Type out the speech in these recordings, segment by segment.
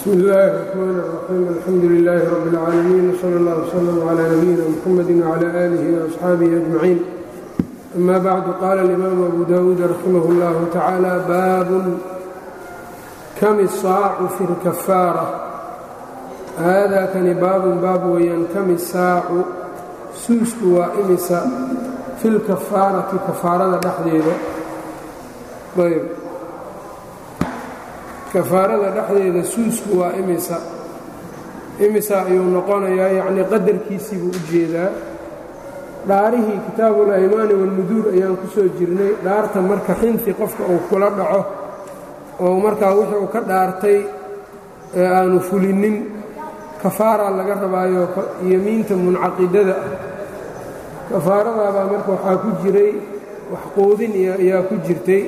bsmi illaahi الرaxmaan الraxiim alxamdu lilaahi rabi اlcaalamiin wsala اllah wslm cla nabiyina mxamadi wcla aalihi وaasxaabihi ajmaciin ama bacdu qaala اlimaamu abu dawuud raximah اllahu tacaala baabun kam isaacu fi اlkafaara haadaa kani baabun baab weeyaan kam isaacu suusku waa imisa fi lkafaarati kafaarada dhexdeeda ayb kafaarada dhexdeeda suusku waa imisa imisa ayuu noqonayaa yacnii qadarkiisii buu u jeedaa dhaarihii kitaabul aymaani walmuduur ayaan ku soo jirnay dhaarta marka xinfi qofka uu kula dhaco oo markaa wixii uu ka dhaartay ee aanu fulinin kafaaraa laga rabaayo yemiinta muncaqidada kafaaradaabaa marka waxaa ku jiray wax quudin ayaa ku jirtay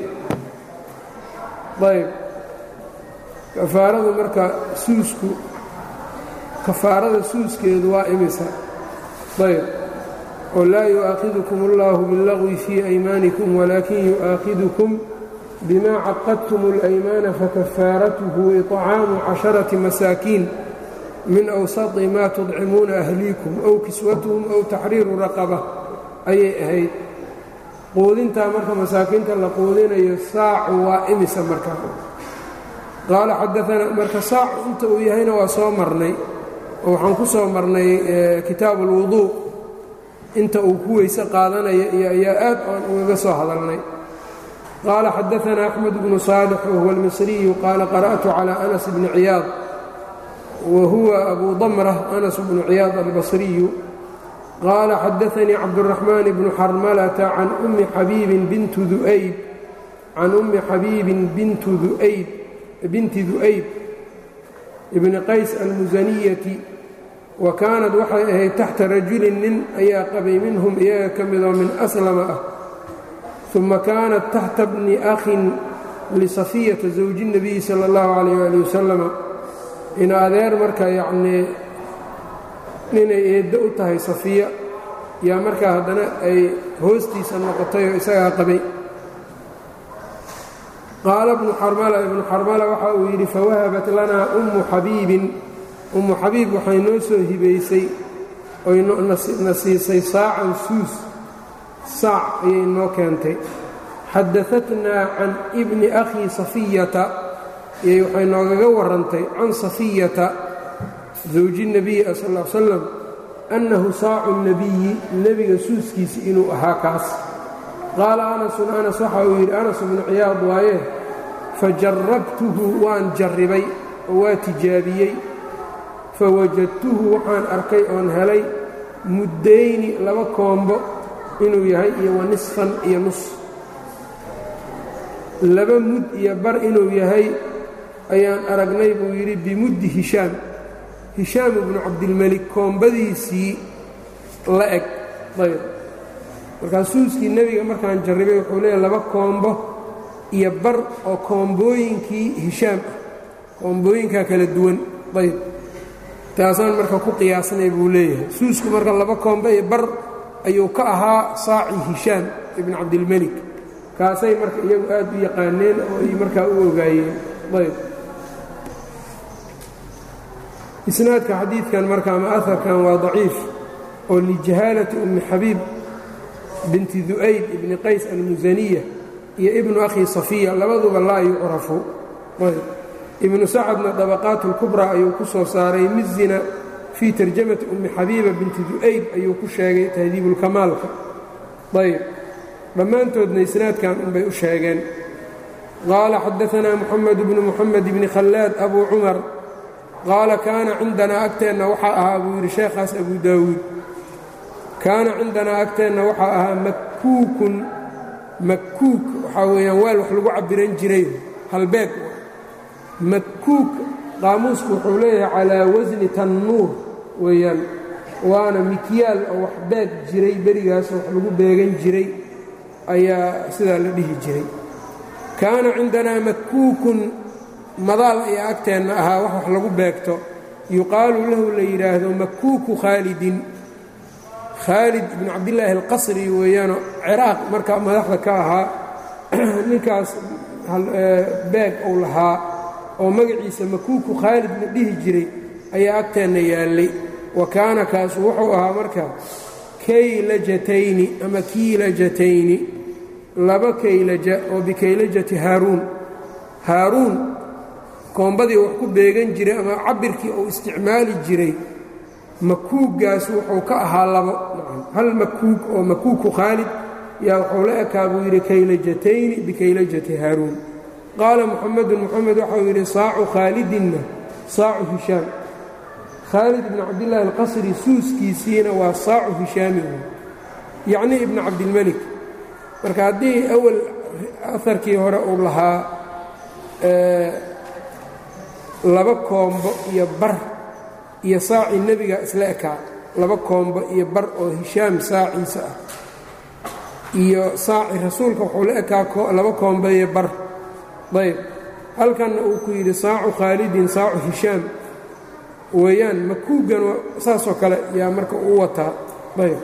ayb kafaaradu marka suusku kafaarada suuskeedu waa imisa ayb oo laa yu'aakhidukum اllahu biاllagwi fii aymaanikum walaakin yu'aakhidukum bima caqadtum اlaymaana fakafaaratuhu iطcaamu casharati masaakiin min awsati ma tudcimuuna ahliikum ow kiswatuhum ow taxriiru raqaba ayay ahayd quudintaa marka masaakiinta la quudinayo saacu waa imisa marka qaala xadaanaa marka saacu inta uu yahayna waa soo marnay oo waxaan ku soo marnay kitaabu ulwuduu inta uu ku weyse qaadanaya iyo ayaa aad aan ugaga soo hadalnay qaala xadaanaa axmed bnu saalix wahuwa almisriyu qaala qara'tu calى anas bni ciyaad wa huwa abu damra anas bnu ciyaad albasriyu qaala xadaanii cabduraxmaan bnu xarmalata can ummi xabiibin bintu du'ayb can ummi xabiibin bintu du'ayb binti du'ayb ibni qays almusaniyati wa kaanad waxay ahayd taxta rajulin nin ayaa qabay minhum iyaga ka midoo min aslama ah uma kaanat taxta bni akhin lisafiyata zawji اnabiyi sala اllahu calayh ali wasalama in adeer marka yacnii ninay eeddo u tahay safiya yaa markaa haddana ay hoostiisa noqotay oo isagaa qabay qaala bnu xarmala ibnu xarmala waxa uu yidhi fawahabat lanaa ummu xabiibin ummu xabiib waxay noo soo hibaysay oy na siisay saacan suus saac ayay noo keentay xadaatnaa can ibni akhii safiyata iyay waxay noogaga warrantay can safiyata zawji nebiyi sal l salam annahu saacu nebiyi nebiga suuskiisi inuu ahaa kaas qaala anasun anas waxa uu yidhi anas bnu ciyaad waaye fajarabtuhu waan jarribay oo waa tijaabiyey fawajadtuhu waxaan arkay oon helay muddayni laba koombo inuu yahay iyo wa nisfan iyo nus laba mud iyo bar inuu yahay ayaan aragnay buu yidhi bimuddi hishaam hishaam ibnu cabdilmelik koombadiisii la eg ayb markaa suuskii nebiga markaan jarribay wuxuu leeyahy laba koombo iyo bar oo koombooyinkii hishaam ah koombooyinkaa kala duwan ayb taasaan marka ku qiyaasnay buu leeyahay suusku marka laba koombo iyo bar ayuu ka ahaa saaci hishaam ibnu cabdilmelik kaasay marka iyagu aad u yaqaaneen oo ay markaa u ogaayeen ayb isnaadka xadiidkan marka ama aharkan waa daciif oo lijahaalati ummi xabiib binti du'ayb ibni qays almusaniya iyo ibnu akhi safiya labaduba laa yucrafu ibnu sacadna dabaqaat اlkubraa ayuu ku soo saaray mizina fii tarjamati ummi xabiiba binti du'ayb ayuu ku sheegay tahdiibulkamaalka ayb dhammaantoodna isnaadkan unbay u sheegeen qaala xadaanaa muxamed bnu muxamed bni khallaad abu cumar qaala kaana cindanaa agteenna waxaa ahaa buu yidhi sheekhaas abu daawuud kaana cindanaa agteenna waxaa ahaa makkuukun makkuuk waxaa weeyaan weel wax lagu cabbiran jiray halbeeg makkuuk qaamuusku wuxuu leeyahay calaa wasni tannuur weeyaan waana mikyaal oo wax beeg jiray berigaas wax lagu beegan jiray ayaa sidaa la dhihi jiray kaana cindanaa makkuukun madaal ayaa agteenna ahaa wax wax lagu beegto yuqaalu lahu la yidhaahdo makkuuku khaalidin khaalid ibnu cabdillaahi alqasri weeyaanoo ciraaq markaa madaxda ka ahaa ninkaas beeg uu lahaa oo magaciisa makuuku khaalid la dhihi jiray ayaa agteenna yaallay wa kaana kaasu wuxuu ahaa marka kaylajatayni ama kiilajatayni laba kaylaja oo bikaylajati haaruun haaruun koombadii wax ku beegan jiray ama cabirkii uu isticmaali jiray makuuggaas wuxuu ka ahaa labo hal makuug oo makuugku khaalid yaa wuxuu la ekaa buu yidhi kaylajatayni bikaylajati haaruun qaala muxamedun moxamed waxau yidhi saacu khaalidinna saacu hishaam khaalid ibni cabdillaahi alqasri suuskiisiina waa saacu hishaami yacnii ibni cabdilmelik marka haddii awal aharkii hore uu lahaa laba koombo iyo bar iyo saacii nebiga isla ekaa laba koombo iyo bar oo hishaam saaciisa ah iyo saaci rasuulka wuxuu la ekaa laba koombo iyo bar ayb halkanna uu ku yidhi saacu khaalidin saacu hishaam weeyaan makuugan saasoo kale yaa marka uu wataa ayb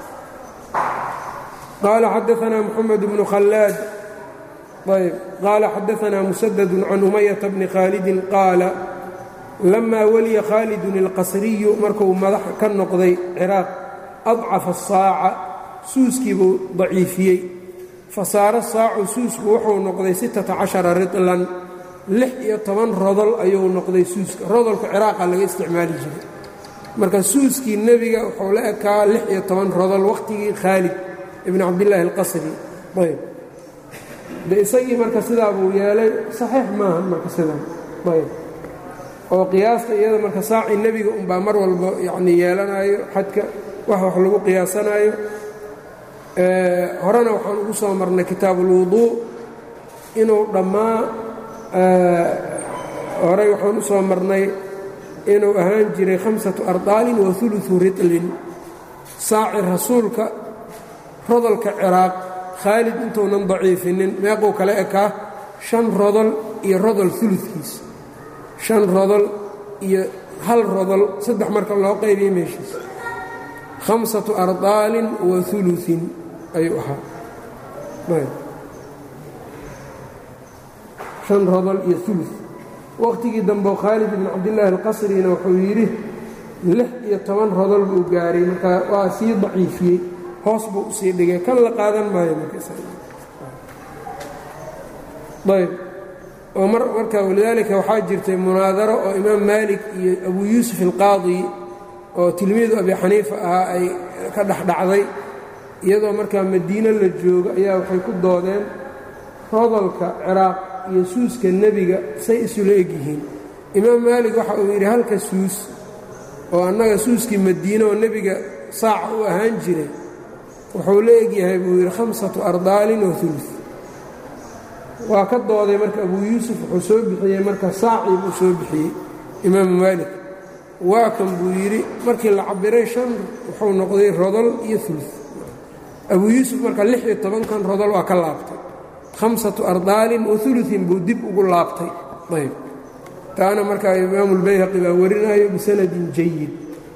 qaala xadaanaa moxamed bnu khallaad ayb qaala xadaanaa musadadu can umayata bni khaalidin qaala lamaa weliya khaalidun ilqasriyu markuu madax ka noqday ciraaq adcafa asaaca suuskii buu daciifiyey fasaara saacu suusku wuxuu noqday sittata cashara ridlan lix iyo toban rodol ayuu noqday suuska rodolka ciraaqa laga isticmaali jiray marka suuskii nebiga wuxuu la ekaa lix iyo toban rodol wakhtigii khaalid ibn cabdillaahi alqasri ayb de isagii marka sidaa buu yeelay saxiix maaha marka sidaa ayb oo qiyaasta iyada marka saacii nebiga unbaa mar walba yacni yeelanayo xadka wax wax lagu qiyaasanaayo horena waxaan ugu soo marnay kitaabu ulwuduu inuu dhammaa horey waxaan u soo marnay inuu ahaan jiray khamsatu ardaalin wa uluثu ritlin saaci rasuulka rodolka ciraaq khaalid intuunan daciifinin meequu kale ekaa shan rodol iyo rodol ulukiis shan rodol iyo hal rodol saddex marka loo qaybiya meeshiis khamsatu ardaalin wa uluin ayuu ahaa shan rodol iyo ulu waqtigii dambe khaalid ibn cabdillaahi alqasrina wuxuu yidhi lix iyo toban rodol buu gaaray marka waa sii daciifiyey hoos buu usii dhigay kan la qaadan maayo ayb oo marka walidaalika waxaa jirtay munaadaro oo imaam maalik iyo abu yuusuf alqaadi oo tilmiidu abi xaniifa ahaa ay ka dhexdhacday iyadoo markaa madiino la joogo ayaa waxay ku doodeen rodolka ciraaq iyo suuska nebiga say isula egyihiin imaam maalik waxa uu yidhi halka suus oo annaga suuskii madiine oo nebiga saaca u ahaan jiray wuxuu la egyahay buu yidhi khamsatu ardaalin wa ulu waa ka dooday marka abuu yuusuf wuxuu soo bixiyey marka saacii buu soo bixiyey imaamu maalik waa kan buu yidhi markii la cabiray shan wuxuu noqday rodol iyo ulu abuu yuusuf marka lix iyo tobankan rodol waa ka laabtay hamsatu ardaalin wa uluin buu dib ugu laabtay ayb taana markaa imaamu lbayhaqi baa warinayo bisanadin jayid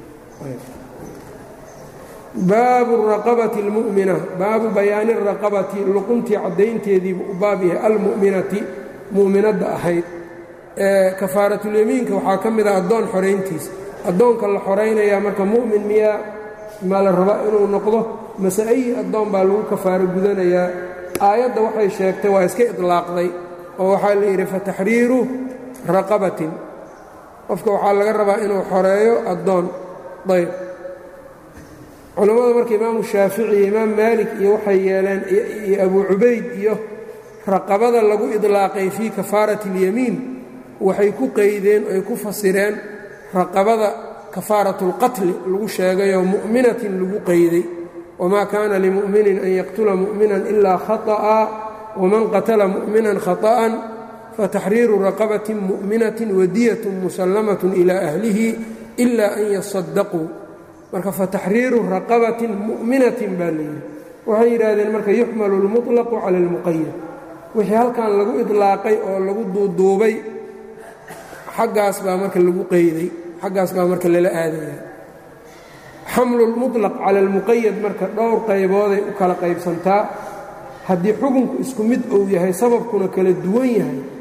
baabu raqabati اlmu'mina baabu bayaani raqabati luquntii caddaynteediibuu u baab yahay almu'minati mu'minadda ahayd kafaaratulyamiinka waxaa ka mid ah addoon xorayntiisa addoonka la xoraynayaa marka mu'min miyaa maa la rabaa inuu noqdo mase ayi addoon baa lagu kafaaro gudanayaa aayadda waxay sheegtay waa iska idlaaqday oo waxaa la yidhi fataxriiru raqabatin qofka waxaa laga rabaa inuu xoreeyo addoon ayb culammada marka imaamu shaafici iyo imaam maalik iyo waxay yeeleen iyo abuu cubayd iyo raqabada lagu idlaaqay fii kafaarati اlyamiin waxay ku qeydeen oy ku fasireen raqabada kafaaraةulqatli lagu sheegayoo mu'minatin lagu qeyday wmaa kaana limu'minin an yaqtula mu'minan ilaa khaطأa waman qatala mu'minan khaطأan fataxriiru raqabatin mu'minatin wadiyat musallamaة ilى ahlihi ila an yasadaquu marka fataxriiru raqabatin mu'minatin baa layidhi waxay yidhaahdeen marka yuxmalu اlmuطlaqu cala اlmuqayad wixii halkan lagu idlaaqay oo lagu duuduubay xaggaas baa marka lagu qeyday xaggaas baa marka lala aadaya xamlu lmuطlaq cala almuqayad marka dhowr qaybooday u kala qaybsantaa haddii xukunku isku mid uu yahay sababkuna kala duwan yahay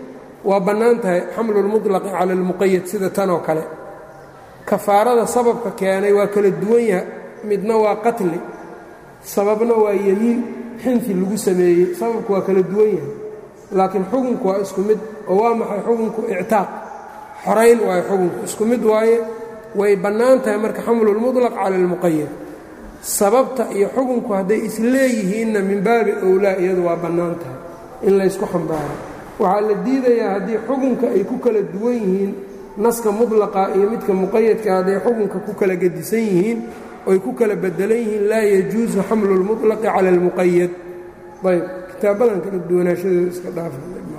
waa bannaan tahay xamlu lmuطlaqi cala اlmuqayad sida tan oo kale kafaarada sababka keenay waa kala duwan yaha midna waa qatli sababna waa yemiin xinfi lagu sameeyey sababku waa kala duwan yahay laakiin xukunku waa isku mid oo waa maxay xukunku ictaaq xorayn waayo xukunku isku mid waaye way bannaan tahay marka xamlulmuطlaq cala اlmuqayad sababta iyo xukunku hadday isleeyihiinna min baabi owlaa iyadu waa bannaan tahay in laysku xambaaro waxaa la diidayaa haddii xukunka ay ku kala duwan yihiin naska mudlaqa iyo midka muqayadka hadday xukunka ku kala gedisan yihiin oy ku kala bedelan yihiin laa yajuusu xamlu اlmuطlaqi cala اlmuqayad ayb kitaabadan kala duwanaashadooda iska dhaafa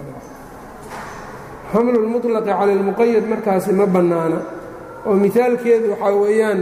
xamlu lmuطlaqi cala اlmuqayad markaasi ma bannaana oo mihaalkeedu waxaa weeyaan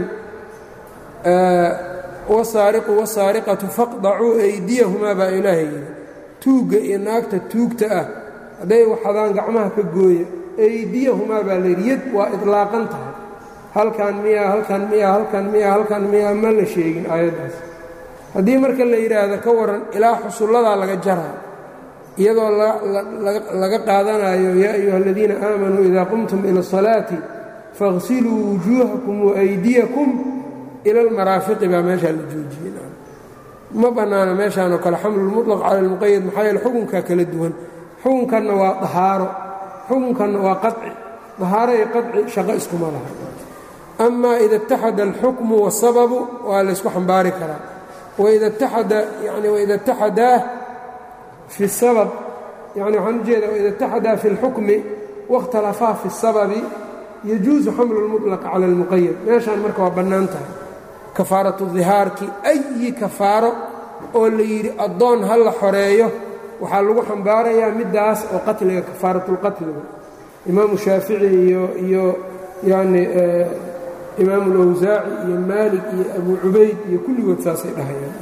wasaariqu wasaariqatu faqdacuu aydiyahumaa baa ilaahay yidhi tuugga iyo naagta tuugta ah hadday waxadaan gacmaha ka gooya aydiyahumaa baa layidhi yad waa idlaaqan tahay halkan miyaa halkan miyaa halkan miyaa halkan miyaa ma la sheegin aayaddaas haddii marka la yidhaahdo ka waran ilaa xusulladaa laga jaraa iyadoo laga qaadanayo yaa ayuha aladiina aamanuu idaa qumtum ila asalaati faغsiluu wujuuhakum waaydiyakum ila almaraafiqi baa meeshaa la joojiyey ma bannaana meeshaan oo kale xamlulmuطlaq cala almuqayad maxaa yeele xukunkaa kala duwan xukunkanna waa dahaaro xukunkanna waa qaci dahaaro iyo qaci shaqo iskuma laha amaa ida اtaxada alxukmu wasababu waa laysku xambaari karaa waida taxada yani waida اtaxadaa fi sabab yani waxaan ujeeda waida اtaxadaa fi اlxukmi waاkhtalafaa fi الsababi yajuusu xamlu اlmuطlaq cala اlmuqayad meeshaan marka waa bannaan tahay kafaaratu dihaarki ayi kafaaro oo la yidhi addoon ha la xoreeyo waxaa lagu xambaarayaa middaas oo qatliga kafaaratulqatliga imaamu shaafici iyo iyo yani imaamu اlawsaaci iyo maalik iyo abu cubayd iyo kulligood saasay dhahayaan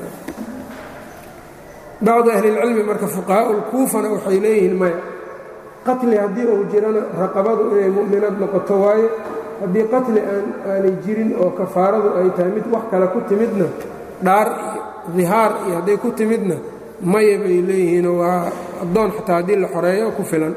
bacdu ahlilcilmi marka fuqahaau lkuufana waxay leeyihiin maya qatli haddii uu jirana raqabadu inay mu'minad noqoto waaye haddii qatli aan aanay jirin oo kafaaradu ay tahay mid wax kale ku timidna dhaar iyo dihaar iyo hadday ku timidna maya bay leeyihiinoo waa addoon xataa haddii la xoreeyo ku filan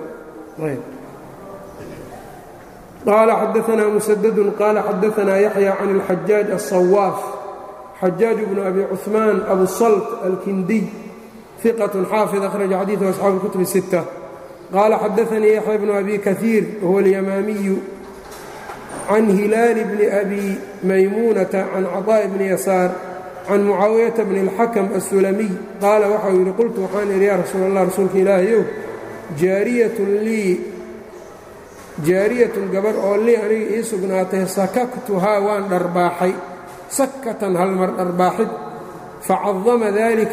qaala xadaanaa musadadun qaala xadaanaa yaxya can اlxajaaj aلصawaaf xajaaj bnu abi cuثmaan abu salt alkindiy iqat xaafid akhraja xadiiثu asxaabu اkutub الsitta qaala xadaanii yaxya bnu abi kaiir wahuwa اlyamaamiyu can hilaal bni abi maymuunata can caطaaءi bni yasaar can mucaawiyata bni اlxakam aلsulamiy qaala waxau yidhi qultu waxaan idhi yaa rasuul allah rasuulka ilaahayow jaariyatun lii jaariyatun gabar oo lii aniga ii sugnaatay sakaktuhaa waan dharbaaxay sakatan halmar dharbaaxid facadama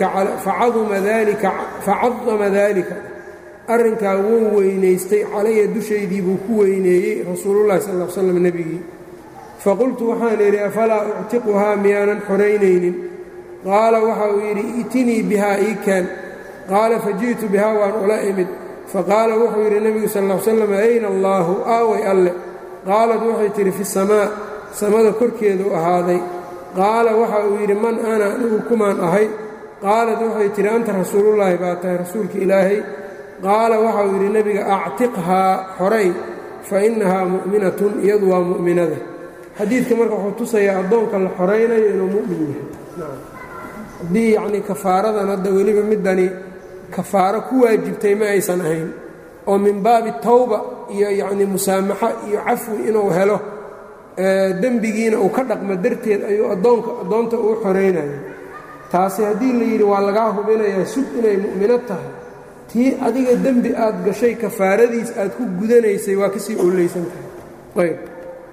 daalika arrinkaa wuu weynaystay calaya dushaydii buu ku weyneeyey rasuulullahi sal l slam nebigii faqultu waxaan idhi afalaa uctiquhaa miyaanan xoraynaynin qaala waxa uu yidhi itinii bihaa ii keen qaala faji'tu bihaa waan ula imid faqaala wuxuu yidhi nebigu sal l slam ayna allaahu aaway alle qaalad waxay tidhi fi samaa samada korkeedu ahaaday qaala waxa uu yidhi man ana anigu kumaan ahay qaalad waxay tidhi anta rasuulullaahi baa tahay rasuulka ilaahay qaala waxa uu yidhi nebiga actiqhaa xoray fa innahaa mu'minatun iyadu waa mu'minada xadiidka marka wuxuu tusayaa addoonka la xoraynayo inuu mu'min yahay haddii yacnii kafaaradan hadda weliba middani kafaaro ku waajibtay ma aysan ahayn oo min baabi tawba iyo yacnii musaamaxo iyo cafwi inuu helo dembigiina uu ka dhaqmo darteed ayuu addoonka addoonta uu xoraynayo taasi haddii la yidhi waa lagaa hubinayaa sug inay mu'mino tahay tii adiga dembi aad gashay kafaaradiis aad ku gudanaysay waa kasii ooleysan tahay ayb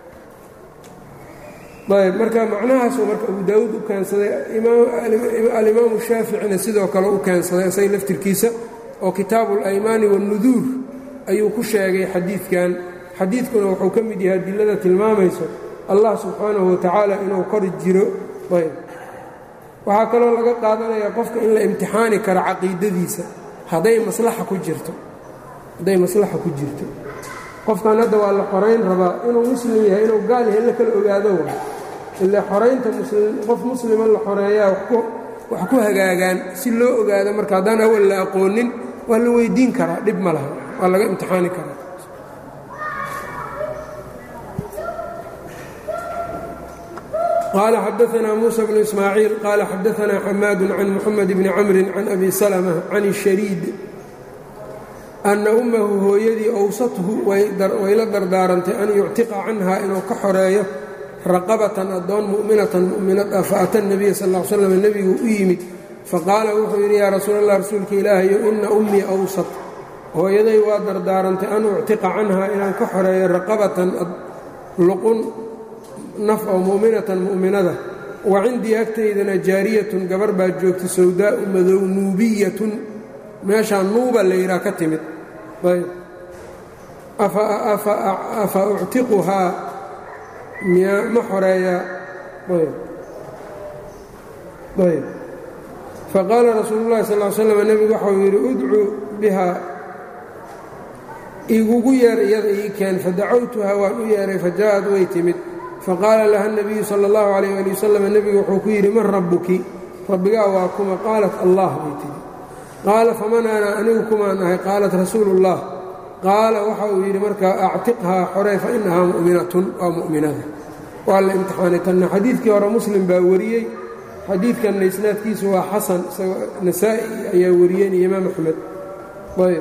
ayb marka macnahaasuu marka abu daawuud u keensaday alimaamu shaaficina sidoo kale u keensaday isaga laftirkiisa oo kitaabu اlaymaani waاnnuduur ayuu ku sheegay xadiidkan xadiidkuna wuxuu ka mid yahay adilada tilmaamayso allah subxaanahu watacaala inuu kor jiro ayb waxaa kaloo laga qaadanayaa qofka in la imtixaani karo caqiidadiisa hadday maslaxa ku jirto hadday maslaxa ku jirto qofkan hadda waa la xorayn rabaa inuu muslim yahay inuu gaal yahay la kala ogaado wa ilaa xoraynta qof muslima la xoreeyaa wax ku hagaagaan si loo ogaado marka haddaan awal la aqoonin waa la weydiin karaa dhib ma laha waa laga imtixaani karaa qaala xadaanaa muusa bnu ismaaciil qaala xadaanaa xamaadu can muxamed bni camri can abi salma can ishariid anna ummahu hooyadii owsathu way la dardaarantay an yuctiqa canhaa inuu ka xoreeyo raqabatan addoon mu'minatan mu'minad ah faata nabiya sal l slam nebigu u yimid faqaala wuxuu yidhi yaa rasuul allah rasuulka ilaahayo ina ummii awsat hooyaday waa dardaarantay an uctiqa canhaa inaan ka xoreeyo raqabatan luqun naf oo mu'minatan mu'minada wa cindii agtaydana jaariyatun gabar baa joogta sawdaa'u madow nuubiyatun meeshaa nuuba la yidhaha ka timid ayb afa uctiquhaa miyaa ma xoreeyaa ayb faqaala rasuulu llahi sal l slam nebigu waxau yidhi udcuu bihaa igugu yeer iyada ii keen fadacawtuhaa waan u yeeray fajaa'ad way timid faqaala laha nabiyu sala allahu calayh ali wasalam nebigu wuxuu ku yidhi man rabbuki rabbigaa waa kuma qaalat allah bay tihi qaala faman ana anigu kumaan ahay qaalat rasuulu ullah qaala waxa uu yidhi markaa actiqhaa xorey fa inahaa mu'minatun waa mu'minada waa la imtixaanay tanna xadiidkii hore muslim baa wariyey xadiidkanna isnaadkiisu waa xasan isagoo nasaa'i ayaa wariyeen iyo imaam axmed ayb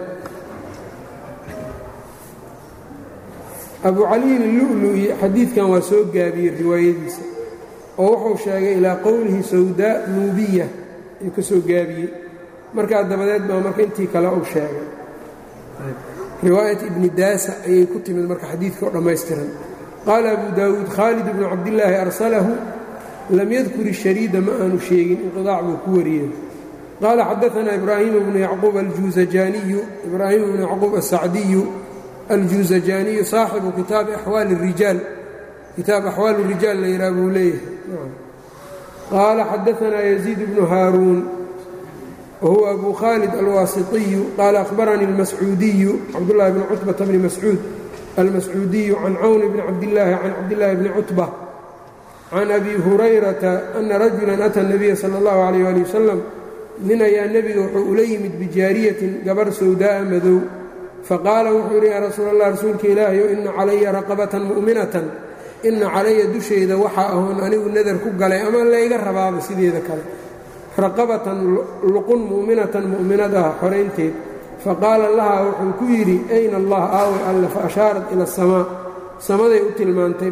abu caliyin illu'lu'i xadiidkan waa soo gaabiyey riwaayadiisa oo wuxuu sheegay ilaa qowlihi sawdaa nuubiya ayuu ka soo gaabiyey markaa dabadeed baa marka intii kale uu sheegay riwaayat ibni daasa ayay ku timid marka xadiidka oo dhammaystiran qaala abu daawuud khaalid bnu cabdillaahi arsalahu lam yadkur ishariida ma aanu sheegin inqidaac buu ku wariyey qaala xadaanaa ibraahimu bnu yacquub aljuusajaaniyu ibraahim bnu yacquub asacdiyu aljuusajaaniyu saaxibu kitaabi axwaali rijaal kitaab axwaal rijaal la yidhaha buu leeyahay qaala xadaanaa yaziid bnu haaruun whuwa abu khaalid alwaasiطiyu qaala ahbaranii اlmascuudiyu cabdullahi bni cutbata bni mascuud almascuudiyu can cawn bni cabdillaahi can cabdillaahi bni cutba can abi hurayrata ana rajulan ata nabiya sala اllahu alayh ali wasalam nin ayaa nebiga wuxuu ula yimid bijaariyatin gabar sawdaa'a madow faqaala wuxuu yidhi yaa rasuul allah rasuulka ilaahayo ina calaya raqabatan mu'minatan ina calaya dushayda waxaa ahoon anigu nadar ku galay ama layga rabaaba sideeda kale raqabatan luqun mu'minatan mu'minad ah xoraynteed faqaala lahaa wuxuu ku yidhi ayna allah aaway alle fa ashaarat ila asamaa samaday u tilmaantay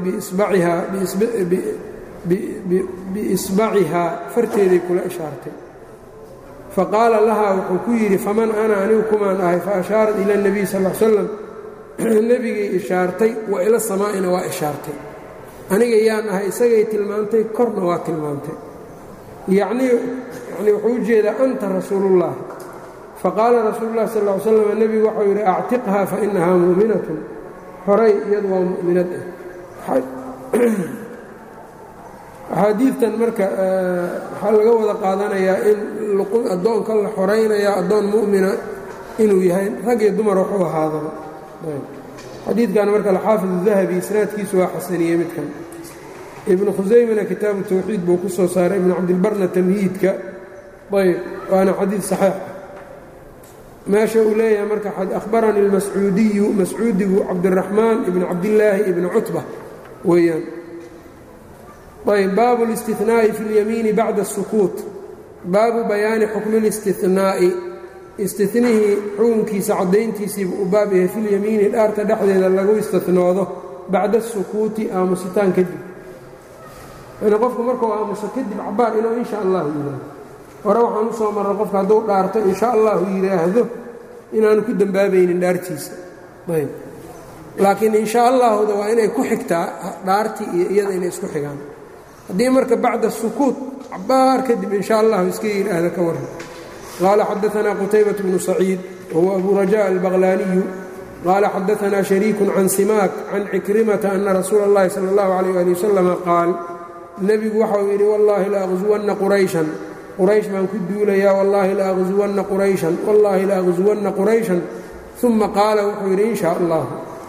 biisbacihaa farteeday kula ishaartay faqaala lahaa wuxuu ku yidhi faman ana anigu kumaan ahay fa ashaarat ila اnebiy sal l slam nebigay ishaartay wa ila samaa'ina waa ishaartay aniga yaan ahay isagay tilmaantay korna waa tilmaantay yacnii yani wuxuu u jeedaa anta rasuulullahi faqaala rasuulullahi sal ll slam nebigu waxau yidhi actiqhaa fa inahaa mu'minatun horay iyadu waa mu'minad ah axaadiidtan marka waxaa laga wada qaadanayaa in addoonka la xoraynayaa addoon mu'mina inuu yahay rag iyo dumar waxu ahaadaba xadiidkan marka alxaafid dahabi isnaadkiisu waa xasaniyey midkan ibnu khusaymana kitaabu tawxiid buu ku soo saaray ibnu cabdilbarna tamhiidka ayb waana xadiid saxiix meesha uu leeyahay marka ahbaranii almascuudiyu mascuudigu cabdiraxmaan ibnu cabdillaahi ibni cutba weeyaan ayb baabu اlistinaa'i fi اlyamiini bacda الsukuut baabu bayaani xukmi اlistinaa'i istinihii xukunkiisa caddayntiisiibu u baab yahay filyamiini dhaarta dhexdeeda lagu istinoodo bacda الsukuuti aamusitaan kadib yani qofku markuu aamuso kadib cabaar inuu insha allahu yidhaahdo hore waxaan u soo marray qofka hadduu dhaarto insha allahu yidhaahdo inaanu ku dembaabaynin dhaartiisa ayb laakiin insha allahuda waa inay ku xigtaa dhaartii iyo iyada inay isku xigaan haddii marka bacda sukuut cabaar kadib insha allahu iska yidhaahda ka warran qaala xadaanaa qutaybat bnu saciid wahuwa abu raja albaqlaaniyu qaala xadaanaa shariiku can simaak can cikrimata ana rasuula اllahi sala اllahu alayh ali wasalama qaal nebigu waxau yidhi wallaahi la aqsuwanna qurayshan quraysh baan ku duulayaa wallaahi la aqsuwanna qurayshan wallaahi la aqsuwanna qurayshan uma qaala wuxuu yidhi in shaa allah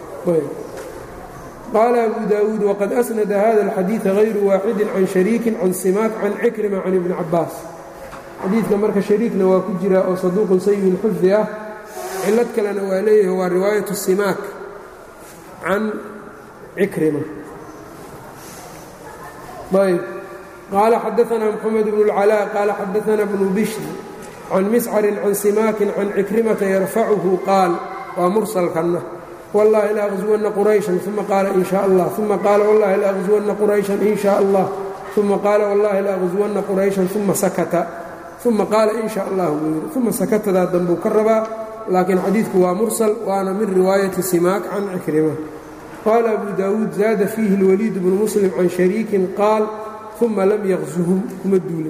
qaala abu daawuud waqad asnada hada alxadiida hayru waaxidin can shariikin can simaak can cikrima can ibni cabaas xadiidka marka shariikna waa ku jira oo saduuqun sayi lxifdi ah cilad kalena waa leeyahay waa riwaayatu simaak can cikrima ayb qaala xadaanaa moxamed bnu اlcalaa qaala xadaanaa bnu bishri can miscarin can simaakin can cikrimata yarfacuhu qaal waa mursalkanna wallahi la aqsuwanna qurayshan uma qaala in sha allah uma qaala wallahi la aqsuwanna qurayshan in sha allah uma qaala wallahi la aqsuwanna qurayshan uma sakata uma qaala in sha allah buu yidhi uma sakatadaa dambuu ka rabaa laakiin xadiidku waa mursal waana min riwaayati simaak can cikrima qaala abu daawuud zaada fiihi اlwaliid bnu muslim can shariikin qaal uma lam yaqsuhum kuma duulin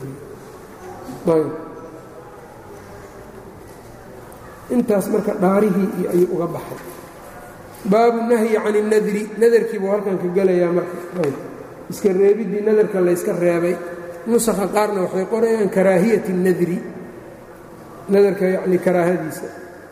intaas marka dhaarihii iyo ayuu uga baxay baabu nahyi can اnadri nadarkii buu halkan ka gelayaa marka iska reebiddii nadarka layska reebay nusakha qaarna waxay qorayaan karaahiyat اnadri nadarka yacni karaahadiisa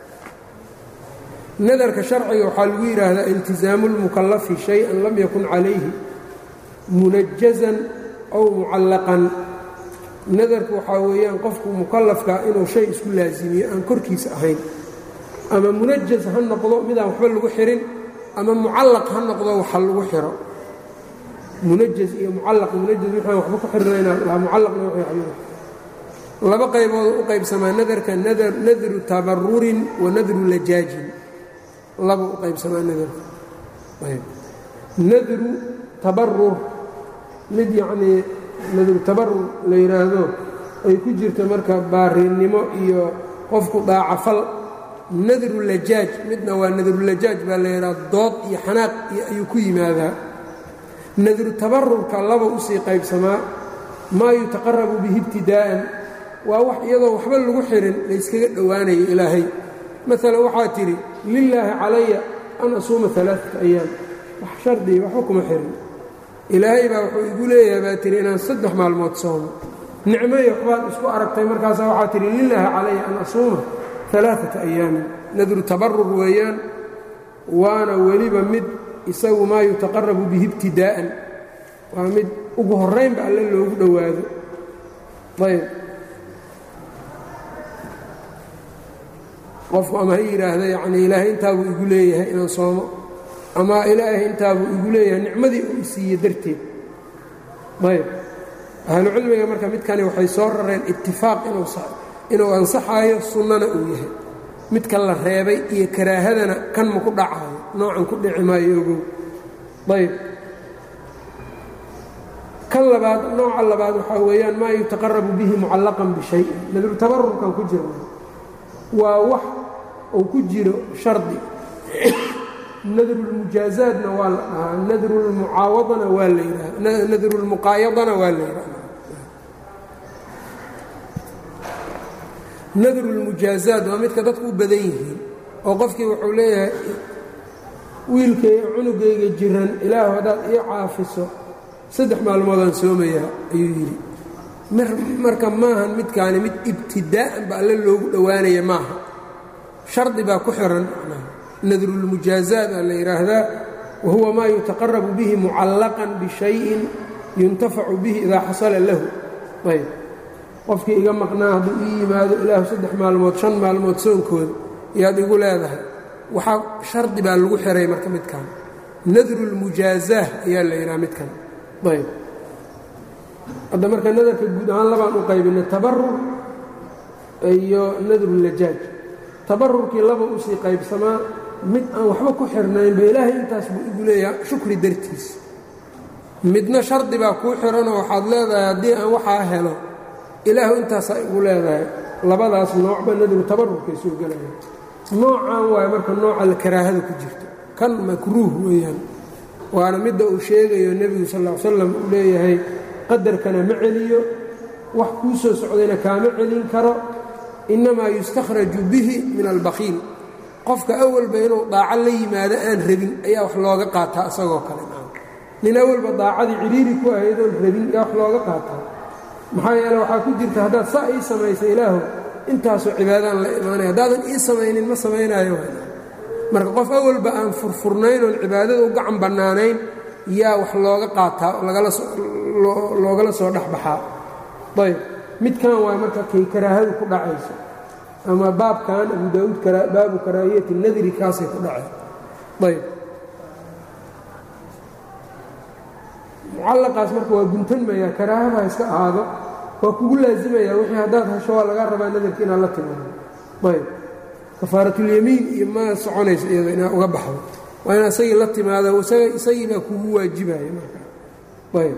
nadarka sharciga waxaa lagu yidhaahdaa iltisaamu اlmukallafi shay-an lam yakun calayhi munajazan ow mucallaqan nadarku waxaa weeyaan qofku mukallafka inuu shay isku laasimiyo aan korkiisa ahayn ama munajaz ha noqdo midaan waxba lagu xirin ama mucallaq ha noqdo waxa lagu xiro munajaz iyo mucallaq munajaz waxaan waxba ku xirnayna mucallaqna laba qaybooda u qaybsamaa nadarka nadru tabarurin wa nadru lajaajin laba u qaybsamaa nadarka nadru tabarur mid yacnii nadru tabarur la yidhaahdo ay ku jirto marka baarinnimo iyo qofku daacafal nadru lajaaj midna waa nadrulajaaj baa la yidhaha dood iyo xanaaq iyo ayuu ku yimaadaa nadru tabarurka laba usii qaybsamaa maa yutaqarabu bihi ibtidaa'an waa wax iyadoo waxba lagu xirin layskaga dhowaanayo ilaahay maalan waxaa tidhi lilaahi calaya an asuuma alaaata ayaam wax shardiga waxba kuma xirin ilaahay baa wuxuu igu leeyahay baa tihi inaan saddex maalmood soomo nicmoyo waxbaad isku aragtay markaasaa waxaa tidhi lilaahi calaya an asuuma alaaata ayaamin nadru tabarur weeyaan waana weliba mid isagu maa yutaqarabu bihi ibtidaa'an waa mid ugu horraynba alle loogu dhowaado ayb qofku ama ha yidhaahda yacnii ilaahay intaabuu igu leeyahay inaan soomo ama ilaahay intaabuu igu leeyahay nicmadii uu isiiye darteed ayb ahlucilmiga marka midkani waxay soo rareen itifaaq inuu ansaxaayo sunnana uu yahay midka la reebay iyo karaahadana kan ma ku dhacaayo noocan ku dhici maayo ogow ayb kan labaad nooca labaad waxaa weeyaan maa yutaqarabu bihi mucallaqan bishayin nadru tabarurkan ku jira waa wax uu ku jiro shardi nadrulmujaazaadna waa la dhahaa nadrulmucaawadana waa la yidhahda nadrulmuqaayadana waa la yidhahda nadrulmujaazaad waa midka dadku u badan yihiin oo qofkii wuxuu leeyahay wiilkayga cunugayga jiran ilaahu haddaad ii caafiso saddex maalmoodaan soomayaa ayuu yidhi marka maahan midkaani mid ibtidaa'an ba alle loogu dhowaanaya maaha shardi baa ku xiran nadrulmujaazaad aa la yidhaahdaa wa huwa maa yutaqarabu bihi mucallaqan bishayin yuntafacu bihi idaa xasala lahu ayb qofkii iga maqnaa hadduu ii yimaado ilaahu saddex maalmood shan maalmood soonkooda iyaad igu leedahay waxaa shardi baa lagu xiray marka midkan nadrulmujaazaah ayaa la yidhaha midkan ayb hadda marka nadarka guud ahaan labaan u qaybinay tabarur iyo nadrulajaaj tabarurkii laba usii qaybsamaa mid aan waxba ku xirnaynba ilaahay intaas buu igu leeyaha shukri dartiis midna shardi baa kuu xiranoo waxaad leedahay haddii aan waxaa helo ilaahu intaasaa igu leedahay labadaas noocba nadru tabarurkay soo gelaya noocaan waayo marka nooca la karaahada ku jirto kan makruuh weeyaan waana midda uu sheegayo nebigu sal ll ly slam uu leeyahay qadarkana ma celiyo wax kuu soo socdayna kaama celin karo innamaa yustakhraju bihi min albakhiil qofka awalba inuu daaco la yimaado aan rabin ayaa wax looga qaataa isagoo kale nin awalba daacadii cidhiiri ku ahaydoon rabin ayaa wax looga qaataa maxaa yeele waxaa ku jirta haddaad saa ii samaysa ilaahu intaasoo cibaadaan la imaanaya haddaadan ii samaynin ma samaynaayo marka qof awalba aan furfurnayn oon cibaadada u gacan bannaanayn yaa wax looga qaataa loogala soo dhexbaxaa ayb midkan waay marka kay karaahadu ku dhacayso ama baabkan abu daauud baabu karaahiyati nadri kaasay ku dhaceen ayb mucallaqaas marka waa guntanmayaa karaahada iska ahaado waa kugu laasimayaa wixii haddaad hesho waa lagaa rabaa nadarka inaad la timaado ayb kafaaratulyamiin iyo ma soconayso iyada inaad uga baxdo waa inaad isagii la timaado isagii baa kugu waajibaya marka ayb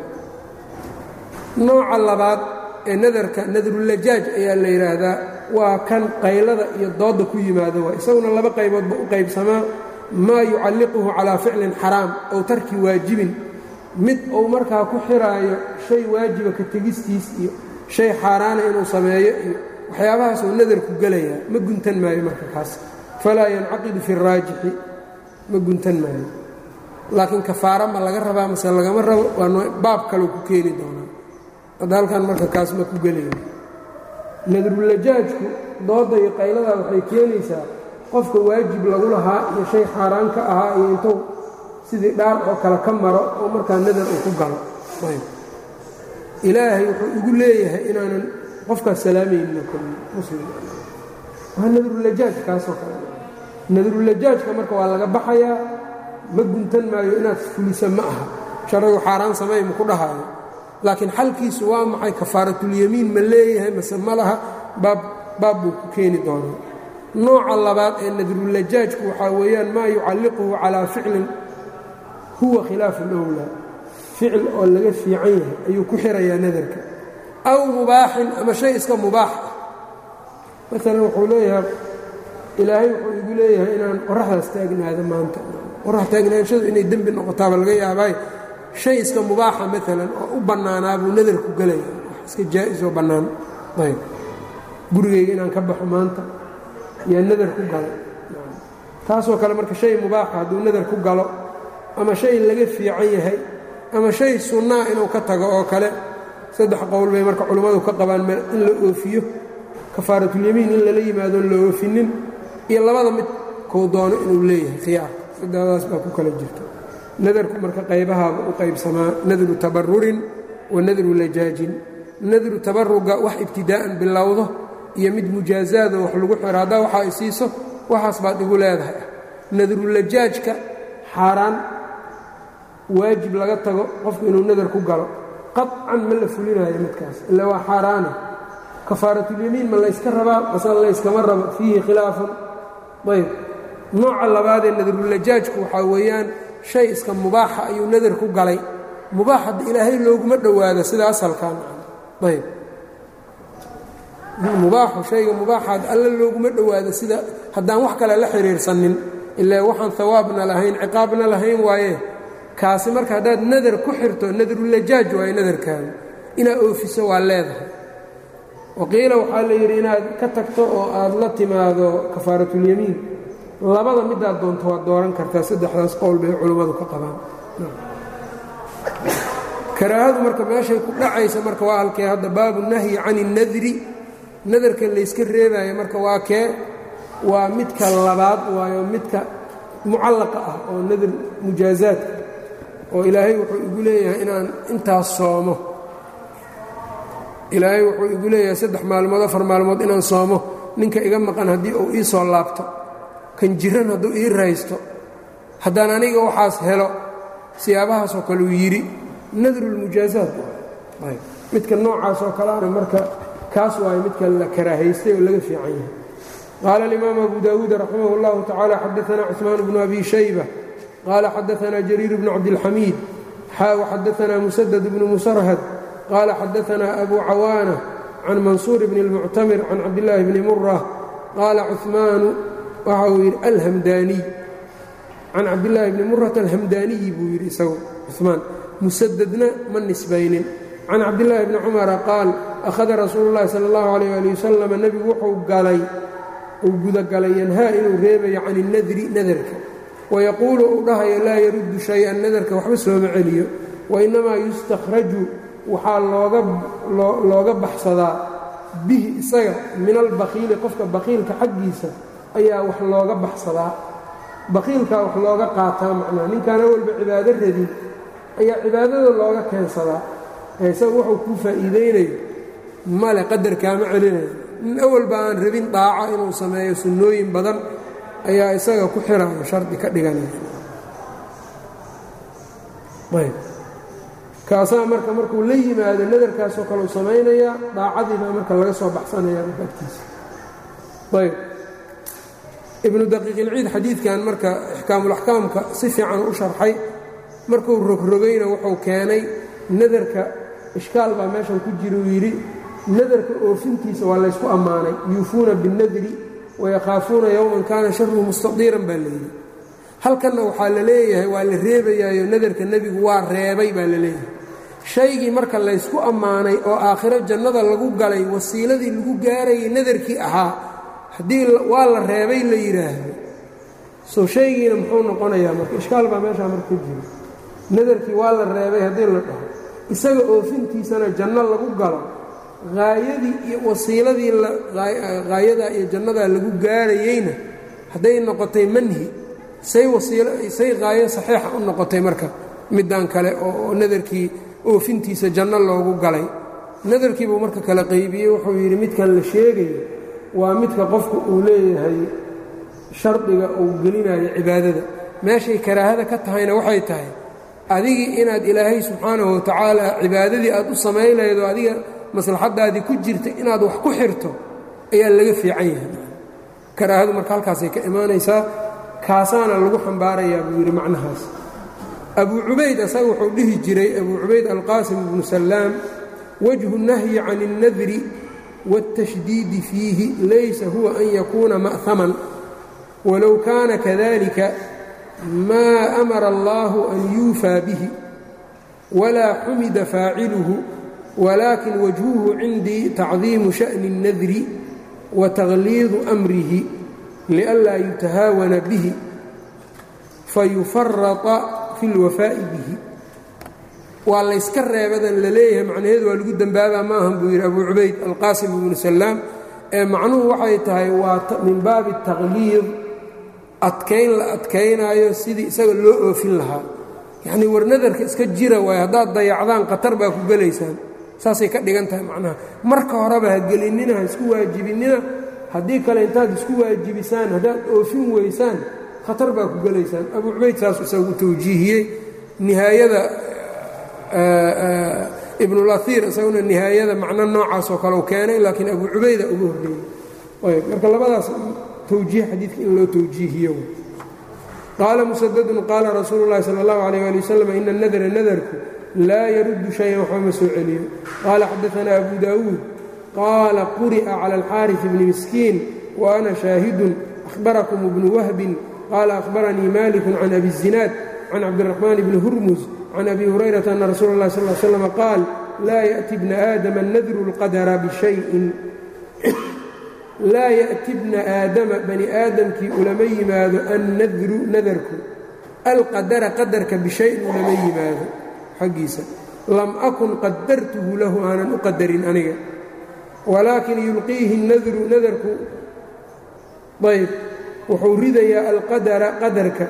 nooca labaad ee nadarka nadrulajaaj ayaa la yidhaahdaa waa kan qaylada iyo doodda ku yimaado waa isaguna laba qayboodba u qaybsamaa maa yucalliquhu calaa ficlin xaraam ow tarki waajibin mid uu markaa ku xiraayo shay waajiba ka tegistiis iyo shay xaaraana inuu sameeyo iyo waxyaabahaas uu nadarku gelayaa ma guntan maayo marka kaas falaa yancaqidu fi raajixi ma guntan maayo laakiin kafaara ma laga rabaa mase lagama rabo waa baab kaleu ku keeni doonaa hadda halkan marka kaas ma ku gelaya nadrulajaajku doodda iyo qayladaa waxay keenaysaa qofka waajib lagu lahaa iyo shay xaaraan ka ahaa iyo intuu sidii dhaar oo kale ka maro oo markaa nadar uu ku galo ilaahay wuxuu igu leeyahay inaanan qofkaas salaamaynin muslim waa nadrulajaaj kaasoo kale nadrulajaajka marka waa laga baxayaa ma guntan maayo inaad fulisa ma aha sharcigu xaaraan samay ma ku dhahaayo laakiin xalkiisu waa maxay kafaaratulyamiin ma leeyahay mase ma laha baab buu ku keeni doonaa nooca labaad ee nadrulajaajku waxaa weeyaan maa yucalliquhu calaa ficlin huwa khilaafu lowlaa ficil oo laga fiican yahay ayuu ku xirayaa nadarka aw mubaaxin ama shay iska mubaax ah maalan wuxuu leeyahay ilaahay wuxuu igu leeyahay inaan qoraxdaas taagnaado maanta qorax taagnaanshadu inay dembi noqotaaba laga yaabaayo shay iska mubaaxa maalan oo u bannaanaa buu nadarku gelaya wax iska jaa'is oo bannaan ayb gurigayga inaan ka baxo maanta yaa nadar ku galay taasoo kale marka shay mubaaxa hadduu nadar ku galo ama shay laga fiican yahay ama shay sunnaa inuu ka tago oo kale saddex qowl bay marka culimmadu ka qabaan in la oofiyo kafaaratulyamiin in lala yimaadoon la oofinin iyo labada mid kuu doono inuu leeyahay khiyaar saddexdaas baa ku kala jirta nadarku marka qaybahaaba u qaybsamaa nadru tabarurin wa nadru lajaajin nadru tabaruga wax ibtidaa'an bilowdo iyo mid mujaazaado wax lagu xiro haddaa waxa ay siiso waxaas baad igu leedahay ah nadrulajaajka xaaraan waajib laga tago qofku inuu nadar ku galo qaطcan ma la fulinayo midkaas ila waa xaaraana kafaaratulyamiin ma layska rabaa mase layskama rabo fiihi khilaafun ayb nooca labaadee nadrulajaajku waxaa weeyaan shay iska mubaaxa ayuu nadar ku galay mubaax hadda ilaahay looguma dhowaado sida asalkan ayb mubaaxu shayga mubaaxaad alla looguma dhowaado sida haddaan wax kale la xiriirsanin ilaa waxaan hawaabna lahayn ciqaabna lahayn waaye kaasi marka haddaad nadar ku xirto nadrulajaaj waaye nadarkaada inaad oofiso waa leedahay waqiila waxaa la yidhi inaad ka tagto oo aad la timaado kafaaratulyamiin labada midaad doonto waad dooran kartaa saddexdaas qowl bay culummadu ka qabaan karaahadu marka meeshay ku dhacaysa marka waa halkee hadda baabu nahyi can اnnadri nadarka layska reebaayo marka waa kee waa midka labaad waayo midka mucallaqa ah oo nadar mujaazaadka oo ilaahay wuxuu igu leeyahay inaan intaas soomo ilaahay wuxuu igu leeyahay saddex maalmood afar maalmood inaan soomo ninka iga maqan haddii uu ii soo laabto kan jiran hadduu ii raysto haddaan aniga waxaas helo siyaabahaasoo kale uu yidhi nadrulmujaazaat midka noocaas oo kaleana marka kaas waayo midka la karaahaystay oo laga fiican yahay qaala alimaamu abu daawuud raximah اllahu tacaala xadaana cusmaan bnu abi shayba qaala xadaana jariir bnu cabdilxamiid xaa waxadaana musadad bnu musarhad qaala xadaana abu cawaana can mansuur bni اlmuctamir can cabdillaahi bni mura qaala cumaanu waxa uu yidhi alhamdaaniy can cabdillaahi bni murata alhamdaaniyi buu yidhi isagu cumaan musadadna ma nisbaynin can cabdillaahi bni cumara qaal akhada rasuulu llahi sala allahu alayh ali wasalam nebigu wuxuu galay uu gudagalay yanhaa inuu reebayo can innadri nadarka wayaquulu uu dhahayo laa yaruddu shay-an nadarka waxba sooma celiyo wainnamaa yustakhraju waxaa looga baxsadaa bihi isaga min albakiili qofka bakiilka xaggiisa ayaa wax looga baxsadaa bakiilkaa wax looga qaataa macnaa ninkaana walba cibaado radin ayaa cibaadada looga keensadaa isaga wuxuu kuu faa'iidaynayo male qadarkaama celinayo nin awalba aan rabin daaco inuu sameeyo sunnooyin badan ayaa isaga ku xirayo shardi ka dhiganaya kaasaa marka markuu la yimaado nadarkaasoo kale u samaynayaa daacadii baa marka laga soo baxsanaya marka agtiisa ayb ibnu daqiiqilciid xadiidkan marka ixkaamulaxkaamka si fiican u sharxay markuu rogrogayna wuxuu keenay nadarka ishkaal baa meeshan ku jira uu yidhi nadarka oofintiisa waa laysku ammaanay yuufuuna binnadri wayakhaafuuna yowman kaana sharuhu mustadiiran baa layidhi halkanna waxaa la leeyahay waa la reebayaayo nadarka nebigu waa reebay baa la leeyahay shaygii marka laysku ammaanay oo aakhiro jannada lagu galay wasiiladii lagu gaarayay nadarkii ahaa haddii waa la reebay la yidhaahdo soo shaygiina muxuu noqonayaa marka ishkaal baa meeshaa marka ku jira nadarkii waa la reebay haddii la dhaho isaga oofintiisana janno lagu galo haayadii iyo wasiiladii haayadaa iyo jannadaa lagu gaarayeyna hadday noqotay manhi say wasiilo say haayo saxiixa u noqotay marka middan kale oo nadarkii oofintiisa janno loogu galay nadarkiibuu marka kala qaybiyey wuxuu yidhi midkan la sheegayo waa midka qofku uu leeyahay shardiga uu gelinayo cibaadada meeshay karaahada ka tahayna waxay tahay adigii inaad ilaahay subxaanahu watacaala cibaadadii aad u samaynaydo adiga maslaxadaadii ku jirta inaad wax ku xirto ayaa laga fiican yahay karaahadu marka halkaasay ka imaanaysaa kaasaana lagu xambaarayaa buu yidhi macnahaas abuu cubayd asaga wuxuu dhihi jiray abuu cubayd alqaasim ibnu sallaam wajhu nahyi can اnnadri wاltashdiidi fiihi laysa huwa an yakuuna ma'haman walow kaana kadalika maa amara allahu an yuufaa bihi walaa xumida faaciluhu walaakin wajhuhu cindii tacdiimu sha'ni اnnadri wa takhliidu amrihi lianlaa yutahaawana bihi fayufarata fi اlwafaa'i bihi waa layska reebadan la leeyahay macnaheedu waa lagu dembaabaa ma ahan buu yidhi abuu cubayd alqaasim ibnu salaam ee macnuhu waxay tahay waa min baabi takhliid adkayn la adkaynaayo sidii isaga loo oofin lahaa yacnii war nadarka iska jira waay haddaad dayacdaan khatar baa ku gelaysaan saasay ka dhigan tahay macnaha marka horeba ha gelinnina ha isku waajibinnina haddii kale intaad isku waajibisaan haddaad oofin weysaan khatar baa ku gelaysaan abuu cubayd saas isagu tawjiihiyey nihaayada ibnulaiir isaguna nihaayada macno noocaasoo kale u keenay laakiin abuu cubayda ugu horreeyey marka labadaas towjiih xadiidka in loo towjiihiyo qaala musadadun qaala rasuulu llahi sala allahu alayh ali wasalam ina nadra nadarku laa yaruddu shayan waxba ma soo celiyo qaala xadaanaa abu daawuud qaala quri'a cala alxaaris bni miskiin wa ana shaahidun ahbarakum ibnu wahbin qaala ahbaranii malikun can abi zinaad can cabdiraxmaan bni hurmus can abi hurayrata ana rasuula اllahi sal slm qaal laa yأti bna aadama nadru اlqadara bishayin laa yأti bna aadama bani aadamkii ulama yimaado annadru nadarku alqadara qadarka bishayin ulama yimaado xaggiisa lam akun qadartuhu lahu aanan u qadarin aniga walaakin yulqiihi nadru nadarku ayb wuxuu ridayaa alqadara qadarka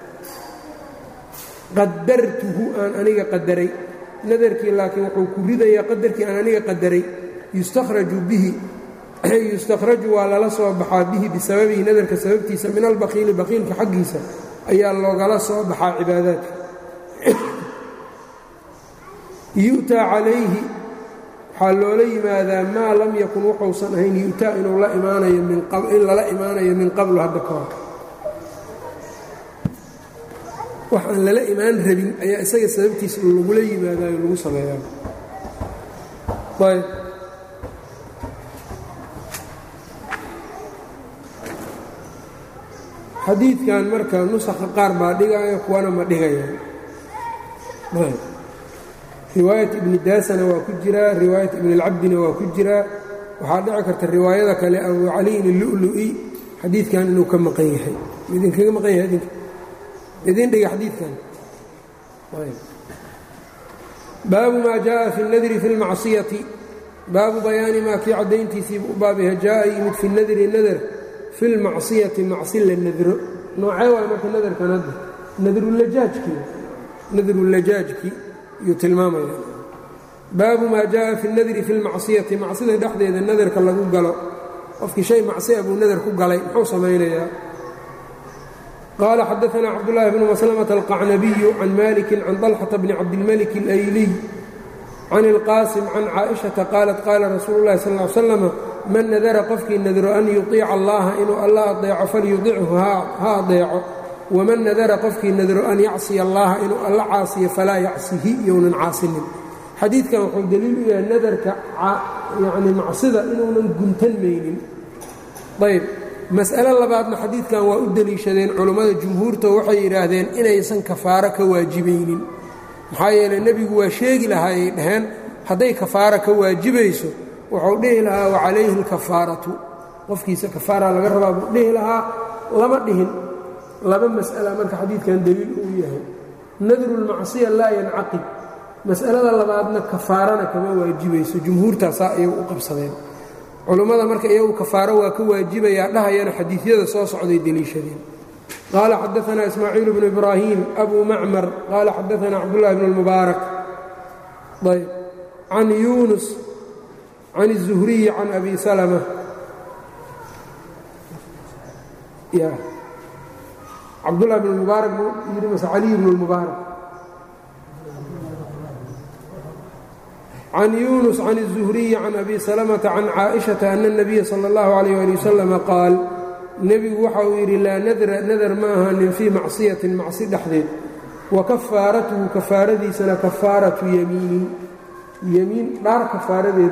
qadartuhu aan aniga qadaray nadarkii laakiin wuxuu ku ridayaa qadarkii aan aniga qadaray yustakhraju bihi yustakhraju waa lala soo baxaa bihi bisababihi nadarka sababtiisa min albakiili bakiilka xaggiisa ayaa loogala soo baxaa cibaadaadka yu'taa calayhi waxaa loola yimaadaa maa lam yakun wuxuusan ahayn yu'taa inuu la imaanayo in lala imaanayo min qablu hadda ka hor wax aan lala imaan rabin ayaa isaga sababtiisa lagula yimaadaayo lagu sameeyaa ayb xadiidkan marka nusakha qaar baa dhigaayo kuwana ma dhigayaan ayb riwaayat ibni daasana waa ku jiraa riwaayat ibni اlcabdina waa ku jiraa waxaa dhici karta riwaayada kale abu caliyin illu'lu'i xadiidkan inuu ka maqan yahay idinkaga maqan yahay idinka idin dhiga xadiidkan baabu maa jaءa fi اnadri fi اlmacsiyati baabu bayaani maa kii caddayntiisiibu u baabyaha jaءa yimid fi nadri nadar fi اlmacsiyati macsi la nadro noocee waay marka nadarkan hadda nadrulajaajkii nadrulajaajkii yuu tilmaamaya baabu maa jaءa fi اnadri fi اlmacsiyati macsida dhexdeeda nadarka lagu galo qofkii shay macsiya buu nadar ku galay muxuu samaynayaa qال xdثna cبداللahi بن مسلمة القعنبي عن مالك عن طلحة بن cabdالملك الأيلي عن الqاسم عن cائشhaةa qاaلت qاala rasuul الlahi صلى اه عل وسلم man nadra qofkii nadro an yuطيica اllaha inuu alla aطeeco falyuطichu ha aطeeco وman nadra qofkii nadro an yacصiya اllaha inuu alla caasiyo falaa yacsihi younan caasinin xadiidkan wuxuu deliil u yahay nadarka yani macsida inuunan guntanmaynin ayb mas'alo labaadna xadiidkan waa u deliishadeen culummada jumhuurta waxay yidhaahdeen inaysan kafaaro ka waajibaynin maxaa yeeley nebigu waa sheegi lahaa ay dhaheen hadday kafaaro ka waajibayso wuxuu dhihi lahaa wa calayhi alkafaaratu qofkiisa kafaara laga rabaa buu dhihi lahaa lama dhihin laba mas'ala marka xadiidkan deliil uu yahay nadrulmacsiya laa yancaqid mas'alada labaadna kafaarana kama waajibayso jumhuurtaasaa iyagu u qabsadeen culummada marka iyagu kafaaro waa ka waajibayaa dhahayana xadiidyada soo socday deliishadeen qaala xadaana ismaaciil bnu ibraahim abu macmar qaala xadaana cabdullahi bn اlmubaarak ayb can yunus can الzuhriyi can abi salma cabdullahi bn mubaarak yidhi mase caliy bn اlmubaarak can yunus can الzuhriyi can abi salmةa can caaئiشhaةa ana الnabiya salى اllahu عalيyه ali wasalam qaal nebigu waxa uu yidhi laa nadra nadar ma ahanin fii macsiyatin macsi dhexdeed wa kafaaratuhu kafaaradiisana kafaaratu yamiinin yemiin dhaar kafaaradeed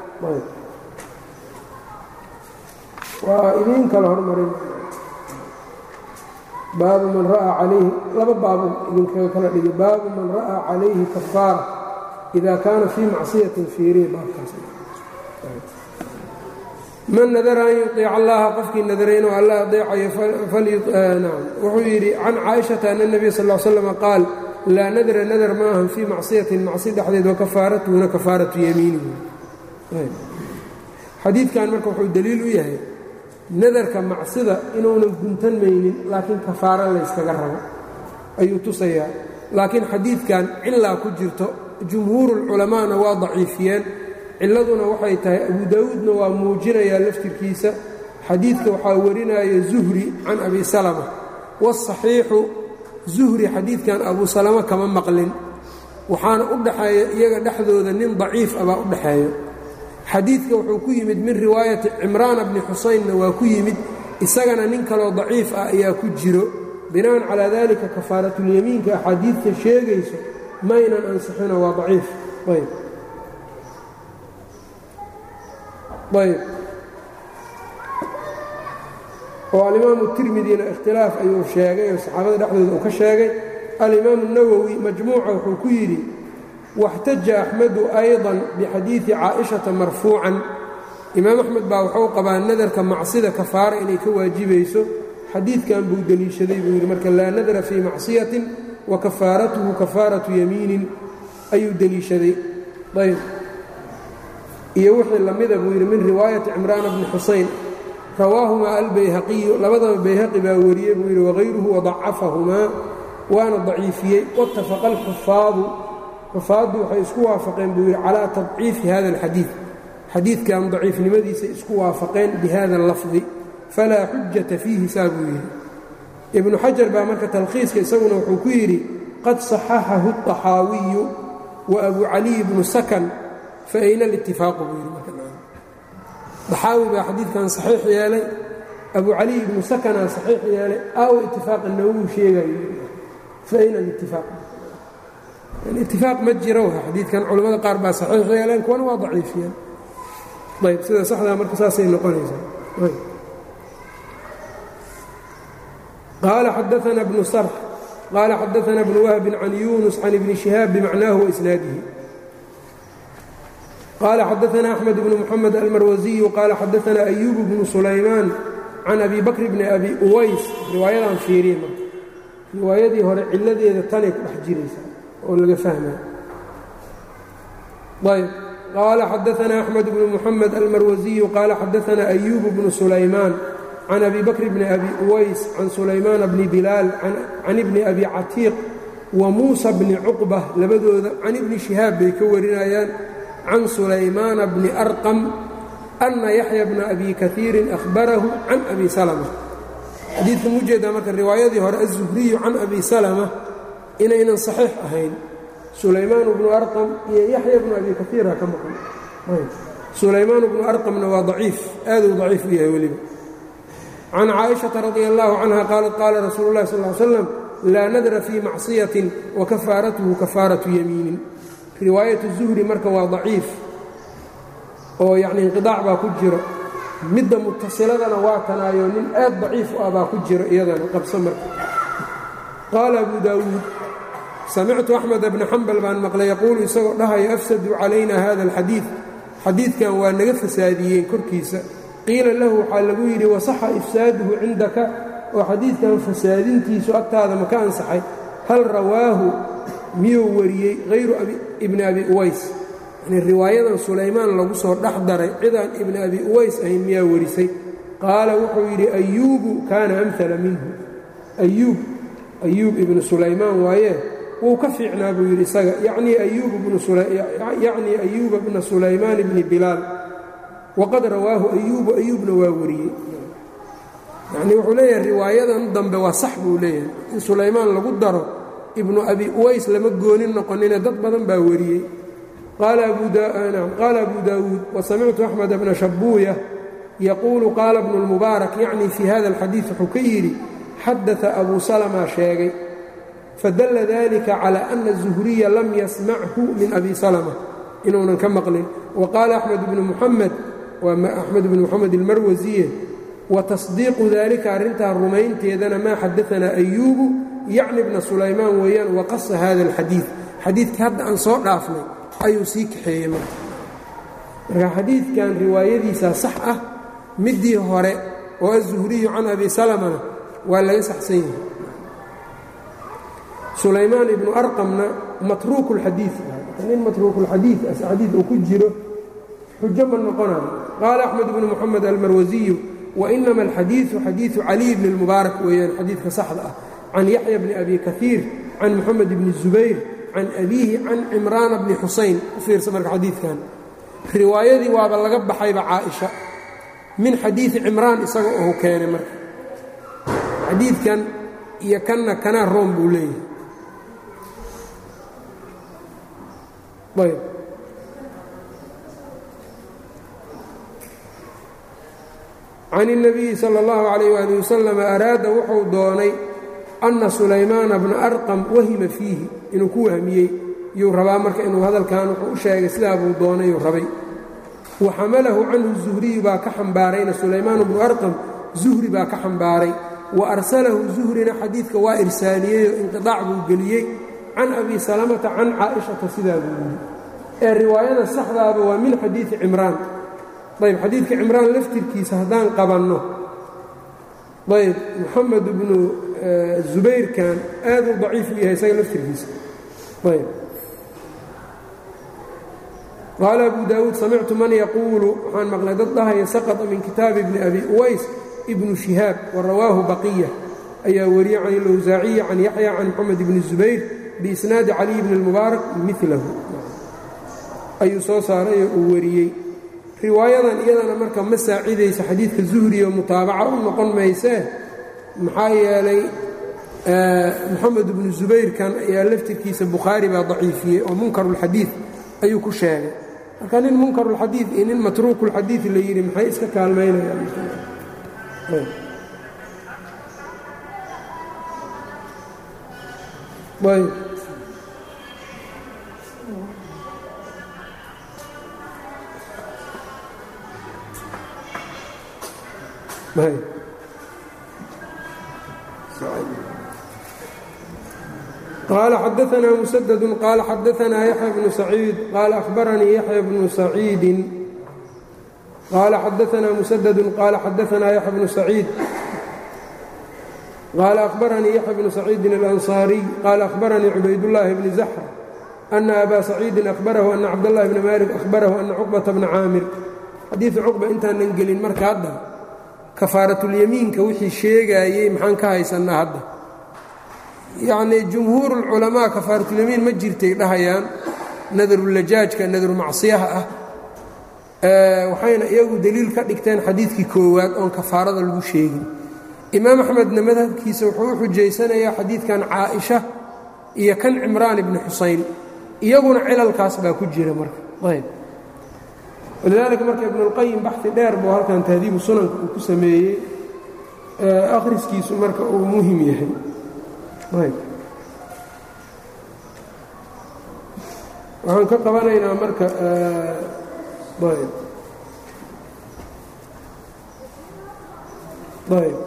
waa idiin kala hormarin baabu man ra'aa calayhi laba baabu idinkaga kala dhigay baabu man ra'aa calayhi kafaara ida kaana fii macsiyatin fiiriya baabkaas man nadara an yuطiica allaha qofkii nadaray inuu alla adeecayo wuxuu yidhi can caaishata ana اnebiya sal ll slam qaal laa nadra nadar ma ahan fii macsiyatin macsi dhexdeed wakafaaratuhuna kafaaratu yamiinihi xadiidkan marka wuxuu deliil u yahay nadarka macsida inuunan guntanmaynin laakiin kafaaro layskaga rabo ayuu tusayaa laakiin xadiidkan cilaa ku jirto jumhuurulculamaana waa daciifiyeen ciladuna waxay tahay abu daawuudna waa muujinayaa laftirkiisa xadiidka waxaa warinaya zuhri can abi salama wasaxiixu zuhri xadiidkan abu salama kama maqlin waxaana u dhaxeeya iyaga dhexdooda nin daciif ah baa u dhaxeeyo xadiidka wuxuu ku yimid min riwaayati cimraana bni xusaynna waa ku yimid isagana nin kaloo daciif ah ayaa ku jiro bina'an calaa dalika kafaaratulyamiinka axaadiidta sheegayso maynan ansixino waa daciif ayb ayb oo alimaamu tirmidina ikhtilaaf ayuu sheegay oo saxaabada dhexdooda uu ka sheegay alimaamu nawowi majmuuca wuxuu ku yidhi واxtaja أxmedu أyضا bxadiiثi caaئiشhaةa marfuucan imaam أxmed baa wuxuu qabaa nadarka macsida kafaara inay ka waajibayso xadiidkan buu deliishaday buu yidhi marka laa nadra fii macصiyaةi wakafaaratuhu kafaaraةu yamiinin ayuu deliishaday ayb iyo wixii lamida buu yidhi min riwaayaةi cimraana bni xusayn rawaahumaa albayhaqiyu labadaba bayhaqi baa wariyey buu yidhi wغayruhu وضacafahumaa waana daciifiyey wاtafaqa اlxufaadu xufaaddu waxay isku waafaqeen buu yidhi calaa tadciifi hada alxadiid xadiidkan daciifnimadiisa isku waafaqeen bihada allafdi falaa xujata fiihi saa buu yidhi ibnu xajar baa marka talkhiiska isaguna wuxuu ku yidhi qad saxaxahu الطaxaawiyu wa abu caliy bnu sakan fa ayna alitifaaqu buu yidhi markaxaawi baa xadiidkan saxiix yeelay abu caliy ibnu sakanaa saxiix yeelay aawo itifaaqa nawuu sheegayo fa ayna alitifaaq itifaaq ma jiro xadiidkan culimmada qaar baa saxiix yeeleen kuwana waa daciifiyeen ayb sida saxdaa marka saasay noqonaysaa qaala xadaana bnu sarx qaala xadaana bnu wahbin can yunus can ibni shihaab bimacnaahu waisnaadihi qaala xadaana axmed bnu muxamed almarwasiyu qaala xadaana ayubu bnu sulaymaan can abi bakr bni abi uways riwaayadan fiiriye marka riwaayadii hore ciladeeda tanay ku dhex jiraysa oo laga fahmay ayb qaala xadaana axmed bnu muxamed almarwasiyu qaala xadaana ayubu bnu sulaymaan can abi bakr bni abi uways can sulaymaana bni bilaal can ibni abi catiiq wa muusa bni cuqba labadooda can ibni shihaab bay ka warinayaan can sulaymaana bni arqam ana yaxya bna abi kaiirin ahbarahu can abi salma xadiidka mujeedaa marka riwaayadii hore aلzuhriyu can abi salama inaynan saxiix ahayn sulaymaan bnu arqam iyo yaxya bnu abi kaiira ka maqan sulaymaan bnu arqamna waa daciif aaduu daciif u yahay weliba can caaئiشhaةa radi اllahu canha qaalat qaala rasuulu اlahi sal ly slam laa nadra fii macصiyaةi wakafaaratuhu kafaaraةu yamiinin riwaayat الzuhri marka waa daciif oo yacni inqiطaac baa ku jiro midda mutasiladana waa tanaayo nin aad daciif u ah baa ku jiro iyadana qabso marka qaala abu daawuud samictu axmed bna xambal baan maqlay yaquulu isagoo dhahayo afsaduu calayna hada alxadiid xadiidkan waa naga fasaadiyeen korkiisa qiila lahu waxaa lagu yidhi wasaxa ifsaaduhu cindaka oo xadiidkan fasaadintiisu agtaada maka ansaxay hal rawaahu miyuu wariyey hayru ibni abi uways yani riwaayadan sulaymaan lagu soo dhex daray cidaan ibni abi uways ahayn miyaa warisay qaala wuxuu yidhi ayuubu kaana amhala minhu ayuub ayuub ibnu sulaymaan waaye wuu ka fiicnaa buu yidhi isaga yacnii ayuuba bna sulaymaan bni bilaal waqad rawaahu ayuubu ayuubna waa wariyey yacnii wuxuu leeyahay riwaayadan dambe waa sax buu leeyahay in sulaymaan lagu daro ibnu abi uways lama goonin noqonine dad badan baa wariyey qaala abu daawuud wasamictu axmed bna shabuuya yaquulu qaala bnu اlmubaarak yacni fii hada alxadiid wuxuu ka yidhi xadaثa abu salma sheegay fadalla dalika calى ana الzuhriya lam yasmachu min abi salma inuunan ka maqlin waqaala axmed bnu muxamed waa axmed bnu moxamed ilmarwasiye watasdiiqu dalika arrintaa rumaynteedana maa xadaanaa ayuubu yacni bna sulaymaan weeyaan waqasa hada alxadiid xadiidkii hadda aan soo dhaafnay ayuu sii kaxeeyey marka marka xadiidkan riwaayadiisaa sax ah middii hore oo aلzuhriyu can abi salamana waa laga saxsan yahay sulaymaan ibnu arqamna matruuku اlxadiid nin matruukulxadiid xadiid uu ku jiro xujo ma noqonayo qaala axmed bnu moxamed almarwasiyu wainama alxadiidu xadiidu caliy bni اlmubaarak weeyaan xadiidka saxda ah can yaxya bni abi kaiir can moxamed bni zubayr can abiihi can cimraana bni xusayn u fiirsa marka xadiidkan riwaayadii waaba laga baxayba caaisha min xadiidi cimraan isaga ou keenay marka xadiidkan iyo kanna kanaa room buu leeyahay ayb can الnabiyi salى اllahu عalayh wali wasalam araada wuxuu doonay ana sulaymaana bna arqam wahima fiihi inuu ku wahmiyey yuu rabaa marka inuu hadalkan wuxuu u sheegay sidaa buu doonay yuu rabay wa xamalahu canhu zuhriyu baa ka xambaarayna sulaymaan bnu arqam zuhri baa ka xambaaray wa arsalahu zuhrina xadiidka waa irsaaliyeyoo inqiطaac buu geliyey can abi salamata can caaishata sidaa buu yidhi ee riwaayada saxdaaba waa min xadiidi cimraan ayb xadiidka cimraan laftirkiisa haddaan qabanno ayb moxamed bnu zubayrkan aad u daciif u yahay isaga laftirkiisa ayb qaala abu daawuud samictu man yaquulu waxaan maqlay dad dhahaya saqطa min kitaabi bni abi uways ibnu shihaab wa rawaahu baqiya ayaa wariyey can ilawsaaciyi can yaxya can moxamed bni zubayr biisnaadi caliy bni اlmubaarak milahu ayuu soo saarayoo uu wariyey riwaayadan iyadana marka ma saacidaysa xadiidka zuhriyo mutaabaca u noqon maysee maxaa yeelay moxamed bnu zubayrkan ayaa laftirkiisa bukhaari baa daciifiyey oo munkarulxadiid ayuu ku sheegay marka nin munkarulxadiid iyo nin matruukulxadiid la yidhi maxay iska kaalmaynayaan ayb qaala xadaanaa musadadu qaala xadaanaa yaxya bnu saciid qaala ahbaranii yaxya bnu saciidin qaala xadaanaa musadadu qaala xadaanaa yaxya bnu saciid qaala ahbaranii yaxya bnu saciidin alansaariy qaala ahbaranii cubaydullaahi bni zaxr ana abaa saciidin ahbarahu ana cabdallahi bni maalik ahbarahu ana cuqbata bna caamir xadiidu cuqba intaanan gelin marka hadda kafaaratulyamiinka wixii sheegaayey maxaan ka haysannaa hadda yacnii jumhuurulculamaa kafaaratulyamiin ma jirtay dhahayaan nadarulajaajka nadaru macsiyaha ah waxayna iyagu deliil ka dhigteen xadiidkii koowaad oon kafaarada lagu sheegin imaam axmedna madhabkiisa wuxuu u xujaysanayaa xadiidkan caaisha iyo kan cimraan ibni xusayn iyaguna cilalkaas baa ku jira marka ayb walidaalika marka ibnulqayim baxi dheer buu halkan tahdiibu sunanka uu ku sameeyey akhriskiisu marka uu muhim yahay ayb waxaan ka qabanaynaa marka ayb ayb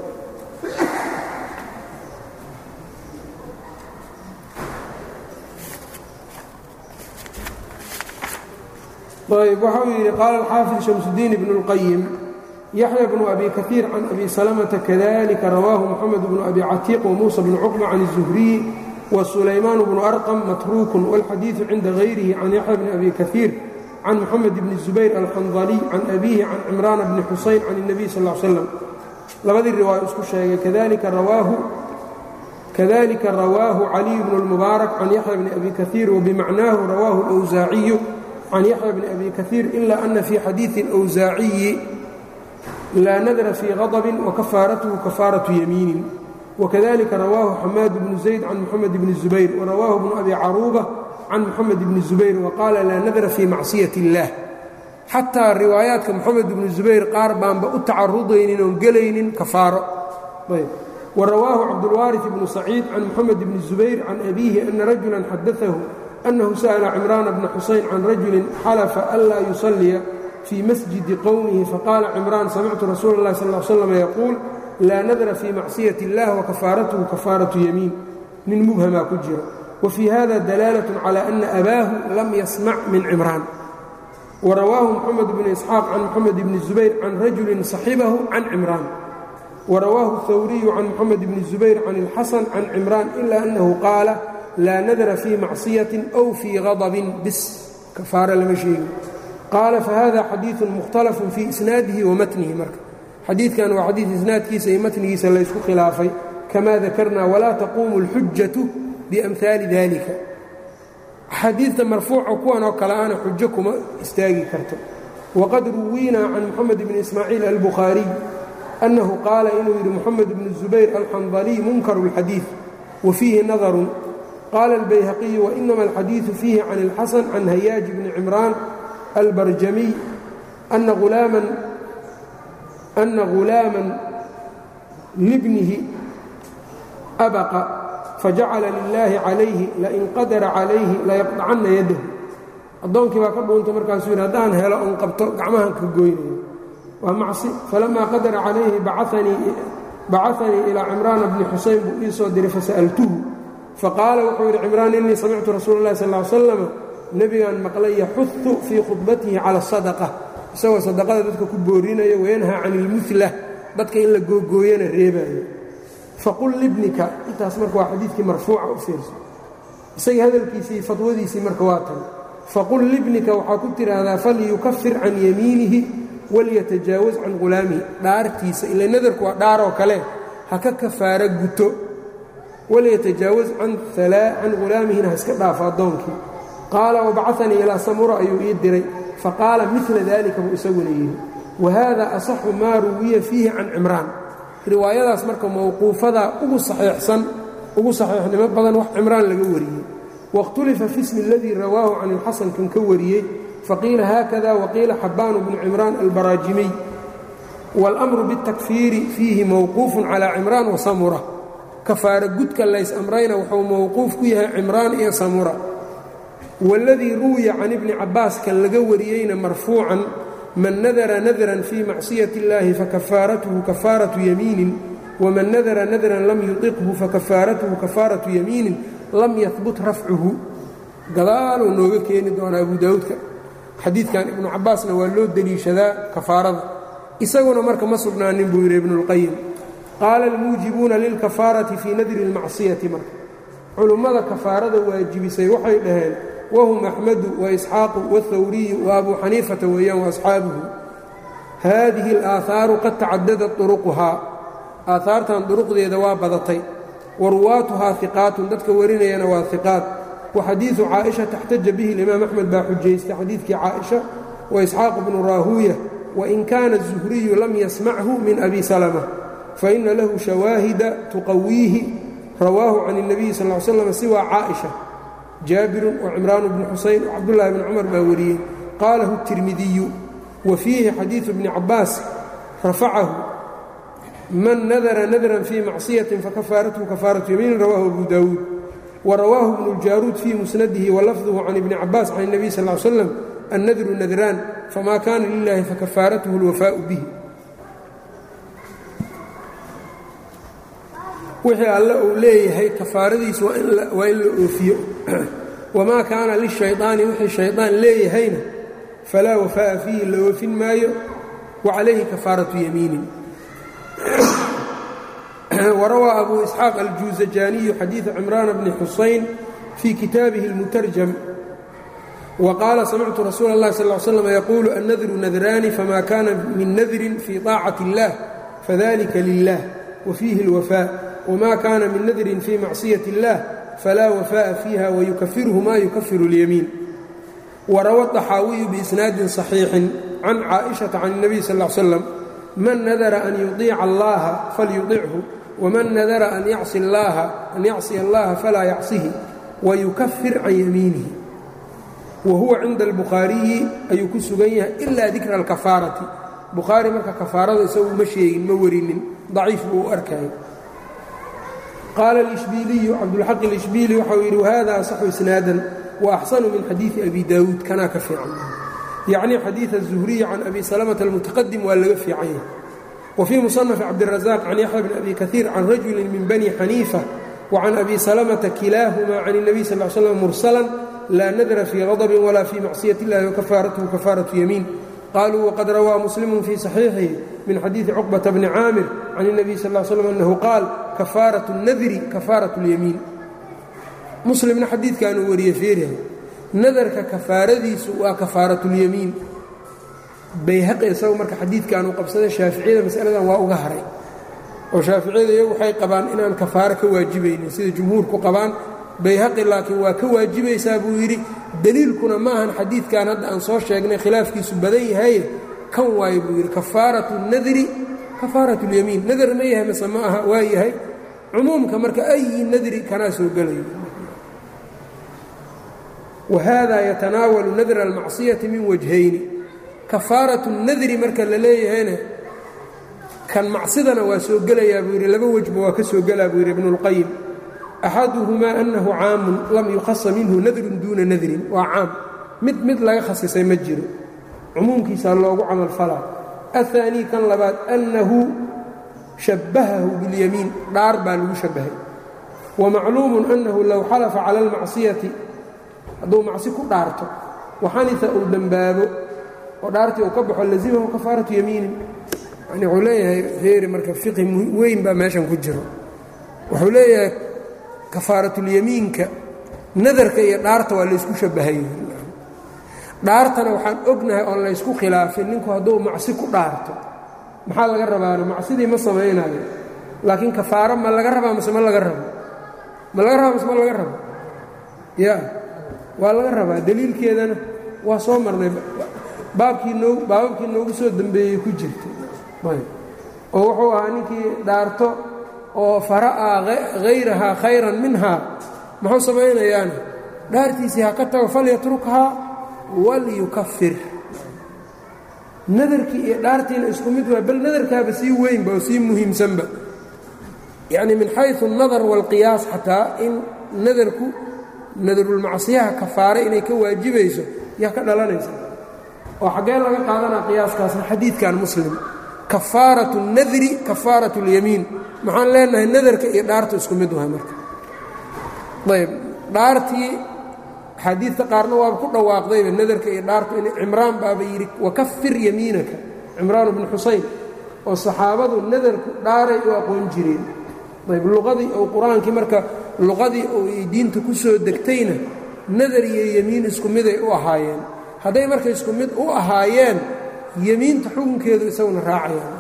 ayb waxa uu yidhi qaala alxaafid shamsudiin ibnu اlqayim yaxya bnu abi kahiir can abi salamata kadalika rawaahu moxamed bnu abi catiiq wamuusa bnu cuqba can الzuhriyi wsulaymaan bnu arqam matruukun wاlxadiidu cinda gayrihi can yaxya bni abi kahiir can moxamed bni zubayr alxandaliy can abiihi can cimraana bni xusayn can الnabiy sal ا l slam labadii riwaayo isku sheegay kadalika rawaahu caliy bnu اlmubaarak can yaxya bni abi kahiir wabimacnaahu rawaahu اlwsaaciyu can yaxya bni abi kahiir ila ana fii xadiiثi اlwsaaciyi laa nadra fii غadbin wakafaaratuhu kafaaraةu yamiinin wkadalika rawaahu xamaad bnu zayd can moxamed bni zubayr warawaahu bnu abi caruuba can moxamed bni zubayr waqaala laa nadra fii macsiyat اllah xataa riwaayaadka moxamed bni zubayr qaar baanba u tacarudaynin oon gelaynin kafaaro warawaahu cabdulwaariث bnu saciid can moxamed bni zubayr can abiihi ana rajula xadaahu annahu sa'la cimraana bna xusayn can rajulin xalafa anlaa yusalliya fii masjidi qowmihi faqaala cimraan samictu rasuula اllahi sal l slam yaquul laa nadra fii macsiyati اllah wakafaaratuhu kafaaratu yamiin nin mubhamaa ku jira wa fii hada dalaalat cala ana abaahu lam yasmac min cimraan warawaahu moxamed bnu isxaaq can moxamed bni zubayr can rajulin saxibahu can cimraan warawaahu hawriyu can moxamed bni zubayr can ilxasan can cimraan ila annahu qaala laa nadra fii macsiyatin aw fii gadabin bis kafaara lama sheegin qaala fahada xadiiثu mukhtalafun fii isnaadihi wa matnihi marka xadiidkan waa xadiid isnaadkiisa iyo matnigiisa laysku khilaafay kama dakarna walaa taquumu اlxujatu biamhaali dalika axaadiidta marfuuca kuwan oo kale ana xujo kuma istaagi karto waqad ruwiina can moxamed bni ismaaciil albukhaariy annahu qaala inuu yidhi moxamed bnu zubayr alxandaliy munkaru اlxadiid wa fiihi nadarun qaala albayhaqiyu wainama alxadiidu fiihi can اlxasan can hayaaji bni cimraan albarjamiy ana ulaaman أna غulaama libnihi abaqa fajacala lilaahi calayhi lain qadara calayhi layaqdacanna yadahu addoonkii baa ka dhuuntay markaasuu yidhi haddaan helo on qabto gacmahan ka goynayo waa macsi falamaa qadara calayhi bacanii ilaa cimraana bni xusayn buu ii soo diray fasa'altuhu faqaala wuxuu yidhi cimraan innii samictu rasuula اllahi sal ly slam nebigaan maqlay yaxudu fii khudbatihi cala الsadaqة isagoo sadaqada dadka ku boorinayo wayanhaa can ilmula dadka in la googooyana reebaayo faqul libnika intaas marka waa xadiidkii marfuuca u fiirso isagii hadalkiisii fadwadiisii marka waa tan faqul libnika waxaa ku tidhaahdaa falyukafir can yamiinihi walyatajaawaz can ghulaamihi dhaartiisa ila nadarku waa dhaaroo kale ha ka kafaaro guto walyatajaawaz can ghulaamihina ha iska dhaafo addoonkii qaala wabacanii ilaa samura ayuu ii diray faqaala mila dalika buu isaguna yidhi wahada asaxu maa ruwiya fiihi can cimraan riwaayadaas marka mowquufadaa ugu saxiixsan ugu saxiixnimo badan wax cimraan laga wariyey waاkhtulifa fi smi اladii rawaahu can ilxasan kan ka wariyey faqiila haakada waqiila xabbaanu bnu cimraan albaraajimiy wاlأmru bالtakfiiri fiihi mowquufun calى cimraan wa samura kafaaro gudka lays amrayna wuxuu mowquuf ku yahay cimraan iyo samura wاladii ruwiya can ibni cabaas kan laga wariyeyna marfuucan man nadara nadran fii macصiyaة اllahi fakafaaratuhu kafaaraةu yamiinin waman nadara nadran lam yuطiqhu fakafaaratuhu kafaaraةu yamiinin lam yahbut rafcuhu gadaaluu nooga keeni doonaa abu daawuudka xadiidkan ibnu cabaasna waa loo deliishadaa kafaarada isaguna marka ma sugnaanin buu yidhi ibnu اlqayim qaala almuujibuuna lilkafaarati fii nadri اlmacsiyati marka culummada kafaarada waajibisay waxay dhaheen wahum axmedu waisxaaqu wاthawriyu waabuu xaniifata weeyaan waasxaabuhu haadihi اlaaahaaru qad tacadadat turuquhaa aahaartan duruqdeeda waa badatay wa ruwaatuhaa hiqaatun dadka warinayana waa hiqaat wa xadiidu caaisha taxtaja bihi limaam axmed baa xujaystay xadiidkii caaisha wa isxaaqu bnu raahuuya wain kaana الzuhriyu lam yasmachu min abi salma faina lahu shawaahida tuqawiihi rawaahu can الnabiyi sal ly slam siwa caaئiشha jaabirun wacimraan bnu xusayn wcabdullahi bni cumar baa wariyey qaalahu الtirmidiyu wa fiihi xadiiثu bni cabaas rafacahu man nadara nadran fii macصiyaةi fakafaaratu kafaaraةu yamiin rawahu abu dawuud warawaahu bnu اljaaruud fii musnadihi walafduhu can ibni cabaas can الnabiy sal ly slam annadru nadraan famaa kaana lilahi fakafaaratuhu اlwafaau bihi wixii alle uu leeyahay kafaaradiisu waa in la oofiyo wamaa kaana lishayطaani wixii shayطaan leeyahayna falaa wafaa'a fiihi la oofin maayo wa calayhi kafaaratu yamiinin warawaa abu isxaaq aljuuzajaaniyu xadiiثa cimraana bni xusayn fii kitaabihi اlmutarjam وqاaل سمعت رsuuل الlh صلى اه علي سلم يقول النdر نdrاni فma kاna min نdr في طاacaة الlah fذلika لله وفيهi الوفاء وma kاna min نdr في macصية الlah flا وفاء فيha ويukفirه ma يukفir اليمين وrawى الطxاaوي بإسناaد صحيiح عن cائشhaة عن النبي صلى اه علي سلم mن نdر أن يطيica الlaha فlyuطichu وmن نdر أn yعصي الlaha falaa yعصihi ويukفir can yميiنihi wahuwa cinda albukhaariyi ayuu ku sugan yahay ilaa dikra alkafaarati bukhaari marka kafaarada isagu ma sheegin ma warinin daciif buu u arkaya qaala alishbiiliyu cabdulxaq alishbiili waxau yidhi wahada asaxu isnaadan wa axsanu min xadiidi abi daawuud kanaa ka fiican yacni xadiid aلzuhriyi can abi salamata almutaqadim waa laga fiican yahay wa fii musanafi cabdirazaq can yaxya bni abi kaiir can rajuli min bani xaniifa wa can abi salamata kilaahumaa can الnabiy sal l slam mursalan laa nadra fii غadb wla fii macصiyaة اllahi wakafaaratuhu kafaaraةu yamiin qaluu waqad rawaa muslimu fii صaxiixihi min xadiiثi cuqbaةa bni caamir can الnabiy sal ا slm annahu qaal kafaaraة الnadri kafaaraة اlyamiin muslimna xadiidkaanuu wariyey feeriha nadarka kafaaradiisu waa kafaaraة اlyamiin bayhaqi isagu marka xadiidkaanuu qabsaday shaaficiyada masaladan waa uga haray oo shaaficiyada iyagu waxay qabaan inaan kafaaro ka waajibaynin sida jumhuurku qabaan bayhaqi laakiin waa ka waajibaysaa buu yidhi deliilkuna ma ahan xadiidkan hadda aan soo sheegnay khilaafkiisu badan yahaye kan waayo buu yidhi kafaaratu nadri kafaaratu اlyamiin nadar ma yahay mase ma aha waa yahay cumuumka marka ayi nadri kanaa soo gelayo wahada yatanaawalu nadra almacsiyati min wajhayni kafaaratu nadri marka la leeyahayna kan macsidana waa soo gelayaa buu yidhi laba wejba waa ka soo gelaa buu yidhi ibnu اlqayim axaduhumaa annahu caamun lam yukhasa minhu nadrun duuna nadrin waa caam mid mid laga khasisay ma jiro cumuumkiisaa loogu camal falaa aلثaanii kan labaad annahu shabbahahu biاlyamiin dhaar baa lagu shabbahay wamacluumun annahu low xalafa cala اlmacsiyati hadduu macsi ku dhaarto waxanisa uu dembaabo oo dhaartii uu ka baxo lazimahu kafaaratu yamiinin yani wuxuu leeyahay reeri marka fiqi weyn baa meeshan ku jiro wuxuu leeyahay kafaaratulyamiinka nadarka iyo dhaarta waa laysku shabbahay dhaartana waxaan ognahay oon laysku khilaafin ninku hadduu macsi ku dhaarto maxaa laga rabaana macsidii ma samaynayo laakiin kafaaro ma laga rabaa mase ma laga rabo ma laga rabaa mase ma laga rabo ya waa laga rabaa deliilkeedana waa soo marnay baabkii noo baababkii noogu soo dembeeyey ku jirtay oo wuxuu ahaa ninkii dhaarto oo fara'aa hayrahaa khayran minhaa muxuu samaynayaana dhaartiisii ha ka tago falyatrukhaa walyukafir nadarkii iyo dhaartiina isku mid waa bal nadarkaaba sii weynba oo sii muhiimsanba yacni min xayثu الnadar wاlqiyaas xataa in nadarku nadarulmacsiyaha kafaare inay ka waajibayso yaa ka dhalanaysa oo xaggee laga qaadanaa qiyaaskaasna xadiidkan muslim kafaaraة الnadri kafaaraة اlyamiin maxaan leenahay nadarka iyo dhaartu isku mid wahay marka ayb dhaartii axaadiidta qaarna waaba ku dhawaaqdayba nadarka iyo dhaartu in cimraan baaba yidhi wakafir yamiinaka cimraan bnu xusayn oo saxaabadu nadarku dhaaray u aqoon jireen ayb luqadii ou qur-aankii marka luqadii ou ay diinta ku soo degtayna nadar iyo yemiin isku miday u ahaayeen hadday marka isku mid u ahaayeen yemiinta xukunkeedu isaguna raacayaan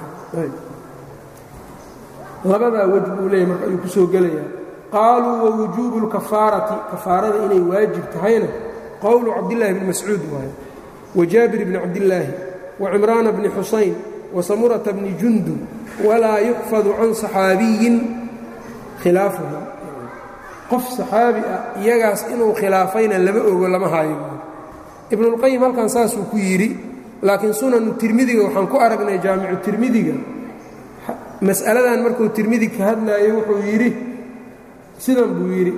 labadaa wej buu leeyahy marka ayuu ku soo gelayaa qaaluu wawujuubu اlkafaarati kafaarada inay waajib tahayna qowlu cabdillaahi bni mascuud waaye wa jaabir bni cabdillaahi wa cimraana bni xusayn wasamurata bni jundub walaa yuxfadu can saxaabiyin khilaafuhum qof saxaabi ah iyagaas inuu khilaafayna lama ogo lama haayo ibnulqayim halkan saasuu ku yidhi laakiin sunanu tirmidiga waxaan ku aragnay jaamicu tirmidiga mas'aladan markuu tirmidi ka hadlaayo wuxuu yidhi sidan buu yidhi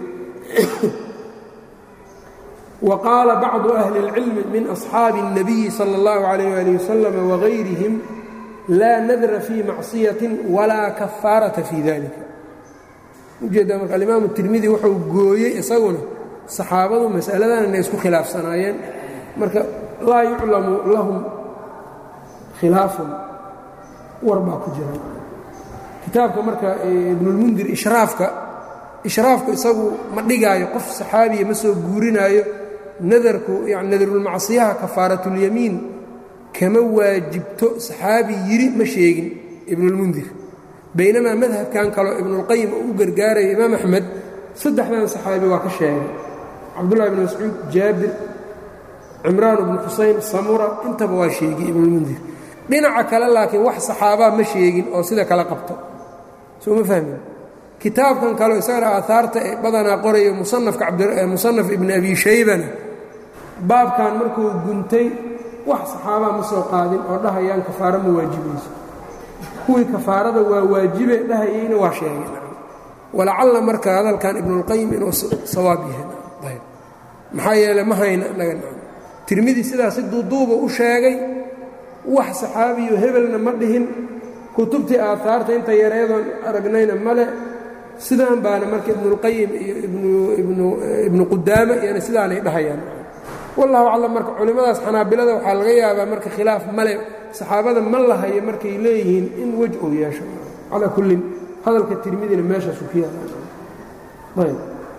wa qaala bacdu ahli اlcilmi min asxaabi الnabiyi salى اllahu عalayh ali wasalam wagayrihim laa nadra fii macصiyatin walaa kafaarata fii dalika ujeeddaa marka alimaamu tirmidi wuxuu gooyey isaguna saxaabadu mas'aladan inay isku khilaafsanaayeen marka laa yuclamu lahum khilaafun war baa ku jira kitaabka marka ibnulmundir ishraafka ishraafku isagu ma dhigaayo qof saxaabiya ma soo guurinaayo nadarku yani nadarulmacsiyaha kafaaratulyamiin kama waajibto saxaabi yidhi ma sheegin ibnulmundir baynamaa madhabkan kaleo ibnulqayim uu u gargaaraya imaam axmed saddexdan saxaabi waa ka sheegay cabdullahi bn mascuud jaabir cimraan bnu xusayn samura intaba waa sheegay ibnulmundir dhinaca kale laakiin wax saxaabaa ma sheegin oo sida kala qabto soo ma fahmin kitaabkan kaleo isagana aahaarta ee badanaa qorayo musanaf ibni abi shaybana baabkan markuu guntay wax saxaabaa ma soo qaadin oo dhahayaan kafaaro ma waajibayso kuwii kafaarada waa waajibe dhahayeyna waa sheegay walacalla marka hadalkan ibnulqayim inuu sawaab yahay maxaa yeele ma hayna naga tirmidi sidaas si duuduuba u sheegay wax saxaabiyo hebelna ma dhihin kutubtii aahaarta inta yareedoon aragnayna male sidaan baana marka ibnulqayim iyo ibnu qudaama iyona sidaanay dhahayaan wallahu aclam marka culimmadaas xanaabilada waxaa laga yaabaa marka khilaaf male saxaabada ma lahayo markay leeyihiin in wej uu yeesho calaa kullin hadalka tirmidina meeshaasu ku yaala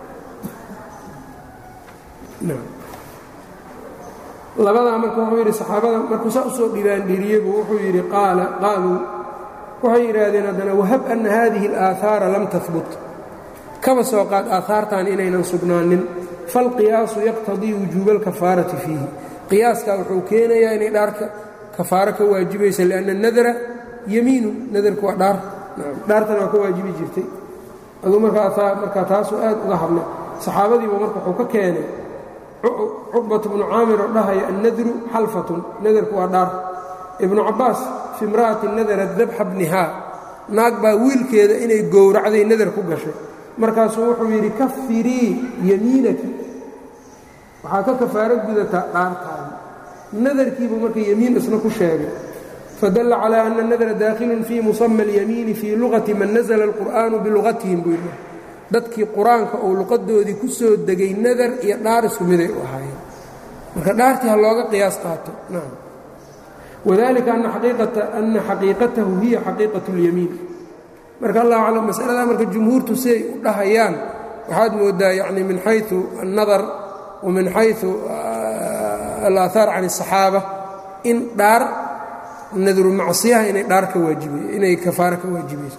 labadaa marka wuxuu yidhi saxaabada markuu saa usoo dhibaandhiriyeybu wuxuu yidhi qaala qaaluu waxay yidhaahdeen haddana wahab anna haadihi alaahaara lam tahbut kaba soo qaad aahaartan inaynan sugnaanin falqiyaasu yaqtadii wujuuba alkafaarati fiihi qiyaaskaa wuxuu keenayaa inay dhaarka kafaaro ka waajibaysa lianna nadra yamiinu nadarku waa dhaar dhaartana waa ka waajibi jirtay aduu markaa taasuu aad uga hadlay saxaabadiiba marka wuxuu ka keenay cuqbat bnu caamir oo dhahaya annadru xalfatun nadarku waa dhaar ibnu cabbaas fi imra'ati nadarat dabxa bnihaa naag baa wiilkeeda inay gowracday nadar ku gashay markaasuu wuxuu yidhi kafirii yamiinaki waxaa ka kafaaro gudataa dhaartaada nadarkiibuu marka yemiin isna ku sheegay fadalla calaa ana nadra daakhilun fii musama alyamiini fii luqati man nasla alqur'aanu biluqatihim buu yidhi dadkii qur-aanka uu luqadoodii ku soo degay nadar iyo dhaar isku miday u ahaayeen marka dhaartii ha looga qiyaas qaato nacam wadalika ana xaqiiqatahu hiya xaqiiqat اlyamiin marka allah aclam masaladaa marka jumhuurtu siday u dhahayaan waxaad moodaa yani min xayu الnadar wa min xayu alaahaar can الصaxaaba in dhaar nadru macsiyaha inay dhaar ka waajibay inay kafaaro ka waajibayso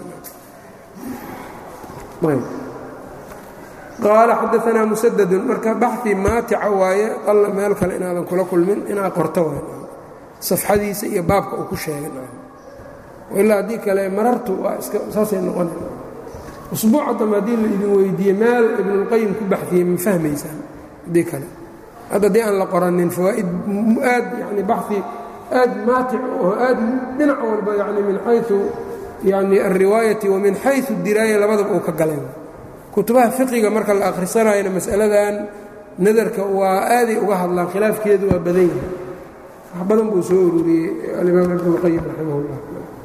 qaala xadaanaa musadadun marka baxi maatica waaye alla meel kale inaadan kula kulmin inaa qorto waay safxadiisa iyo baabka uu ku sheegay ilaa haddii kale marartu waa iska saasay noqona usbuuca dambe haddii la idin weydiiye meel ibnulqayim ku baxiyey ma fahmaysaan haddii kale hadda haddii aan la qoranin fawaa'id aad yani baxi aad maatic oo aad dhinac walba yani min xayu yani alriwaayati wa min xayu diraaya labadaba uu ka galay kutubaha fiqiga marka la akhrisanayona mas'aladan nadarka waa aaday uga hadlaan khilaafkeedu waa badan yahay wax badan buu soo ururiyey alimaam ibnulqayim raximah اllah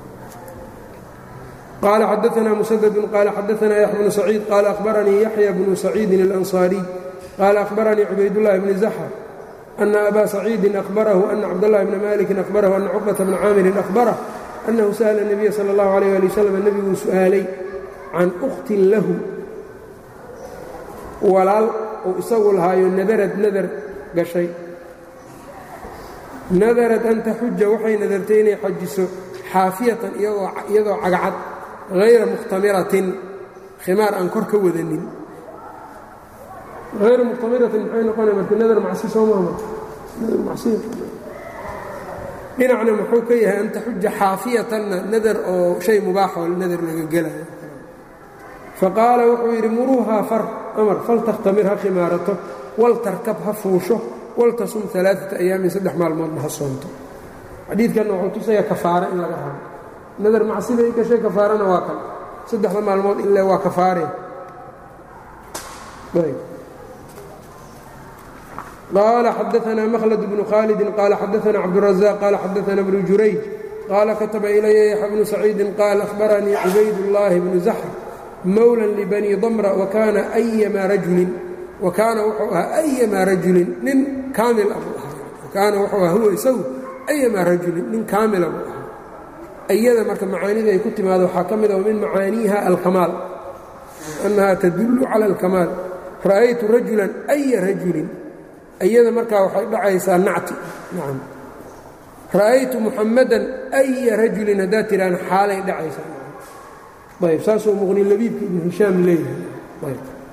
qال xdثna مسدد qال xdثna يحيى بن سعيid qال أخبرنيi يحيى بن سعيid الأنصاaري qال أخبرنيi عubaydالله بن زحر أن أbا سعيidi أخبره أن cبدالله بن مالك أخبره أن cقبة بن cاamر أخبره أنه سأل النبي صلى الله عليه لي وسلم nebiguu su'aalay can أkhtin lahu walaal uu isagu lahaayo nadarad nadar gashay nadarad an taxuja waxay nadartay inay xajiso xaafiyatan iyadoo cagcad hayra mukhtamiratin khimaar aan kor ka wadanin hayra mukhtamiratin maxay noqonaya marka nadar macsi soo maama nadar macsi dhinacna muxuu ka yahay an taxuja xaafiyatanna nadar oo shay mubaaxoo nadar laga gelayo faqaala wuxuu yidhi muruuhaa far amar faltakhtamir ha khimaarato waltarkab ha fuusho waltasum alaaata ayaamin saddex maalmoodna ha soonto xadiidkanna wuxuu tusayaa kafaare in laga rabo nadar macsida i gashay kafaarana waa kan saddexda maalmood ile waa kafaare qaala xadaanaa mhlد bnu khaalidi qaala xadaana cabdالرaزاq qaala xadaana bnu jurayj qaala kataba ilaya yaxya bnu saciidi qaal ahbaranii cubaydالlahi bnu zaxr mowla lbani damra wakaana أyama rajulin wakaana wuxuu ahaa أyama rajulin nin kaamil ah buu ahaa wakaana wuxuu ahaa huwa isagu أyama rajulin nin kaamila buu ahaa ayada marka macaanida ay ku timaado waxaa ka mid a min macaaniiha alkamaal annaha tadullu cala alkamaal ra'aytu rajulan aya rajulin ayada markaa waxay dhacaysaa nacti nacam ra'aytu muxamadan aya rajulin haddaad tidhaahn xaalay dhacaysaa ayb saasuu muqni labiibka ibnu hishaam leeyahay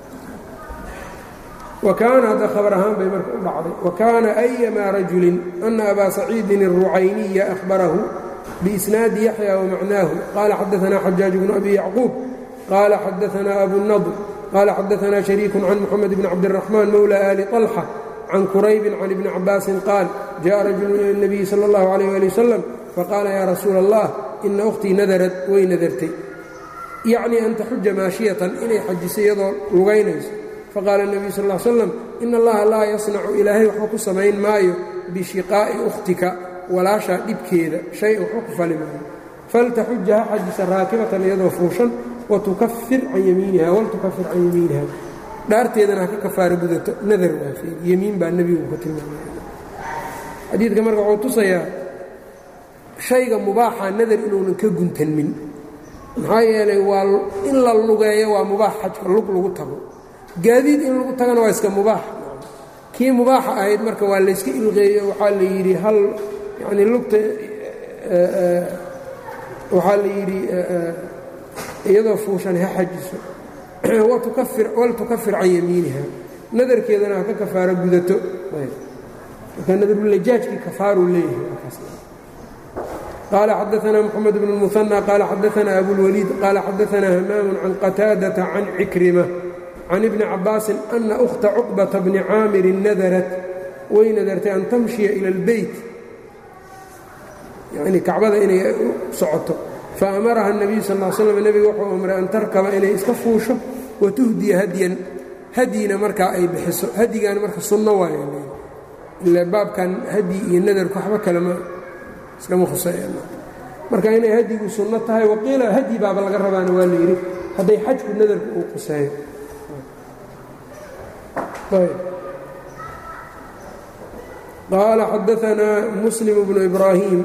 wa kaana hadda khabar ahaan bay marka u dhacday wa kaana ayamaa rajulin ana abaa saciidin الrucayniya ahbarahu biisnaadi yaxya wamacnaahu qaala xadaanaa xajaaj bnu abi yacquub qaala xadaanaa abu nadr qaala xadaanaa shariiku can muxamed bni cabdiraxmaan mowla ali طalxa can quraybin can ibni cabaasin qaal jaءa rajulu ila اnabiyi salى اllahu alayh ali wasalam faqaala yaa rasuula allah ina ukhtii nadarad way nadartay yacnii an taxuja maashiyatan inay xajiso iyadoo lugaynayso faqaala الnabiyu sal ا slam ina allaha laa yasnacu ilaahay waxba ku samayn maayo bishiqaa'i ukhtika walaashaa dhibkeeda shay waxba ku fali maayo faltaxuja ha xajisa raakibatan iyadoo fuushan watukafir can yamiiniha waltukafir can yamiiniha dhaarteedana ha ka kafaara gudato nadar waafeey yemiin baa nebigu ka tilmaamay xadiidka marka wuxuu tusayaa shayga mubaaxa nadar inuunan ka guntanmin maxaa yeelay waa in la lugeeyo waa mubaax xajka lug lagu tago gaadiid in lagu tagana waa iska mubaax kii mubaaxa ahayd marka waa layska ilqeeyo waxaa la yidhi hal yacni lugta waxaa la yidhi iyadoo fuushan ha xajiso waltukafir can yamiiniha nadarkeedana ha ka kafaaro gudato marka nadarulajaajkii kafaaruu leeyahay qaala xadaanaa moxamed bn اlmuhanى qaala xadaanaa abulwaliid qaala xadaanaa hamaamu can qataadata can cikrima can ibni cabaasin ana ukhta cuqbata bni caamirin nadarat way nadartay an tamshiya ila اlbeyt yacnii kacbada inay u socoto faamaraha الnabiyu sal ll slam nebiga wuxuu amray an tarkaba inay iska fuusho watuhdiya hadyan hadyina markaa ay bixiso hadyigaana marka sunno waaya ila baabkan hadyi iyo nadarku waxba kalema iskama khuseeyaan marka inay hadyigu sunno tahay waqiila hadyi baaba laga rabaana waa la yidhi hadday xajku nadarku uu quseeyo qaala xadaanaa muslim bnu ibraahim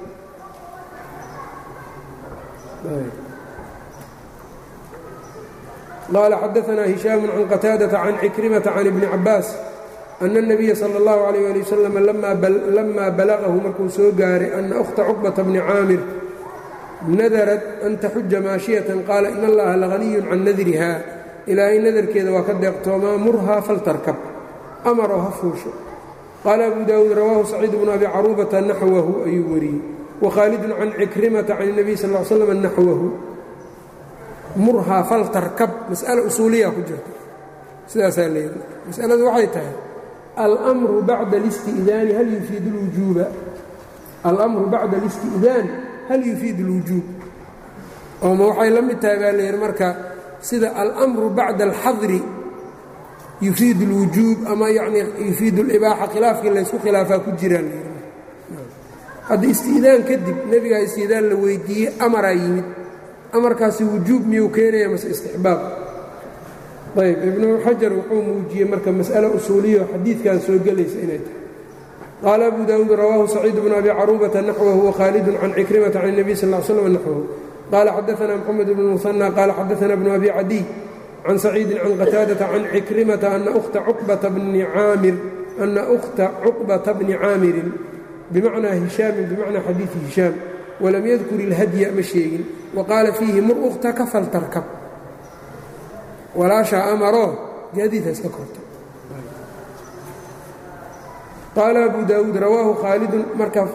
qaala xadaanaa hishaamu can qataadata can cikrimata can ibni cabaas ana الnabiya salى اllahu alayh ali wasalam lama balagahu markuu soo gaaray ana ukhta cuqbata bni caamir nadarat an taxuja maashiyatan qaala in allaha lahaniyun can nadriha ilaahay nadarkeeda waa ka deeqtoomaa murhaa faltarkab amaroo ha fuusho qaala abu daawuud rawaahu saciid bnu abi caruubata naxwahu ayuu wariyey wakhaalidun can cikrimata can الnabiy sal l slam naxwahu murhaa faltarkab mas'ala usuuliya ku jirta sidaasaa leeyahy masaladu waxay tahay almru bacda اlisti'daani hal yufiid اlwujuuba almru bacda اlisti'daan hal yufiid اlwujuub ooma waxay la mid tahay baa layidhi marka sida almru bacda alxadri yufiid اlwujuub ama yanii yufiid اlibaaxa khilaafkii laysku khilaafaa ku jiraa layidhi hadda isti'daan kadib nebigaa isti'daan la weydiiyey amaraa yimid amarkaasi wujuub miyuu keenaya mase istixbaab ayb ibnu xajar wuxuu muujiyey marka mas'alo usuuliyo xadiidkan soo gelaysa inay tahay qaala abu daawuud rawaahu saciid bnu abi caruubata naxwahu wakhaalidun can cikrimata can الnabiy sal ll slam naxwahu qaala xadaana moxamed bn musanى qaala xadaana bnu abi cadiy can saciidin can qataadata can cikrimata ana ukhta cuqbata bni caamir ana ukhta cuqbata bni caamirin bimacnaa hishaamin bimacnaa xadiidi hishaam walam yadkur ilhadya ma sheegin wa qaala fiihi mur ukhtaka faltarkab walaashaa amaroo gaadiidha iska korto qaala abu daawuud rawaahu khaalidun marka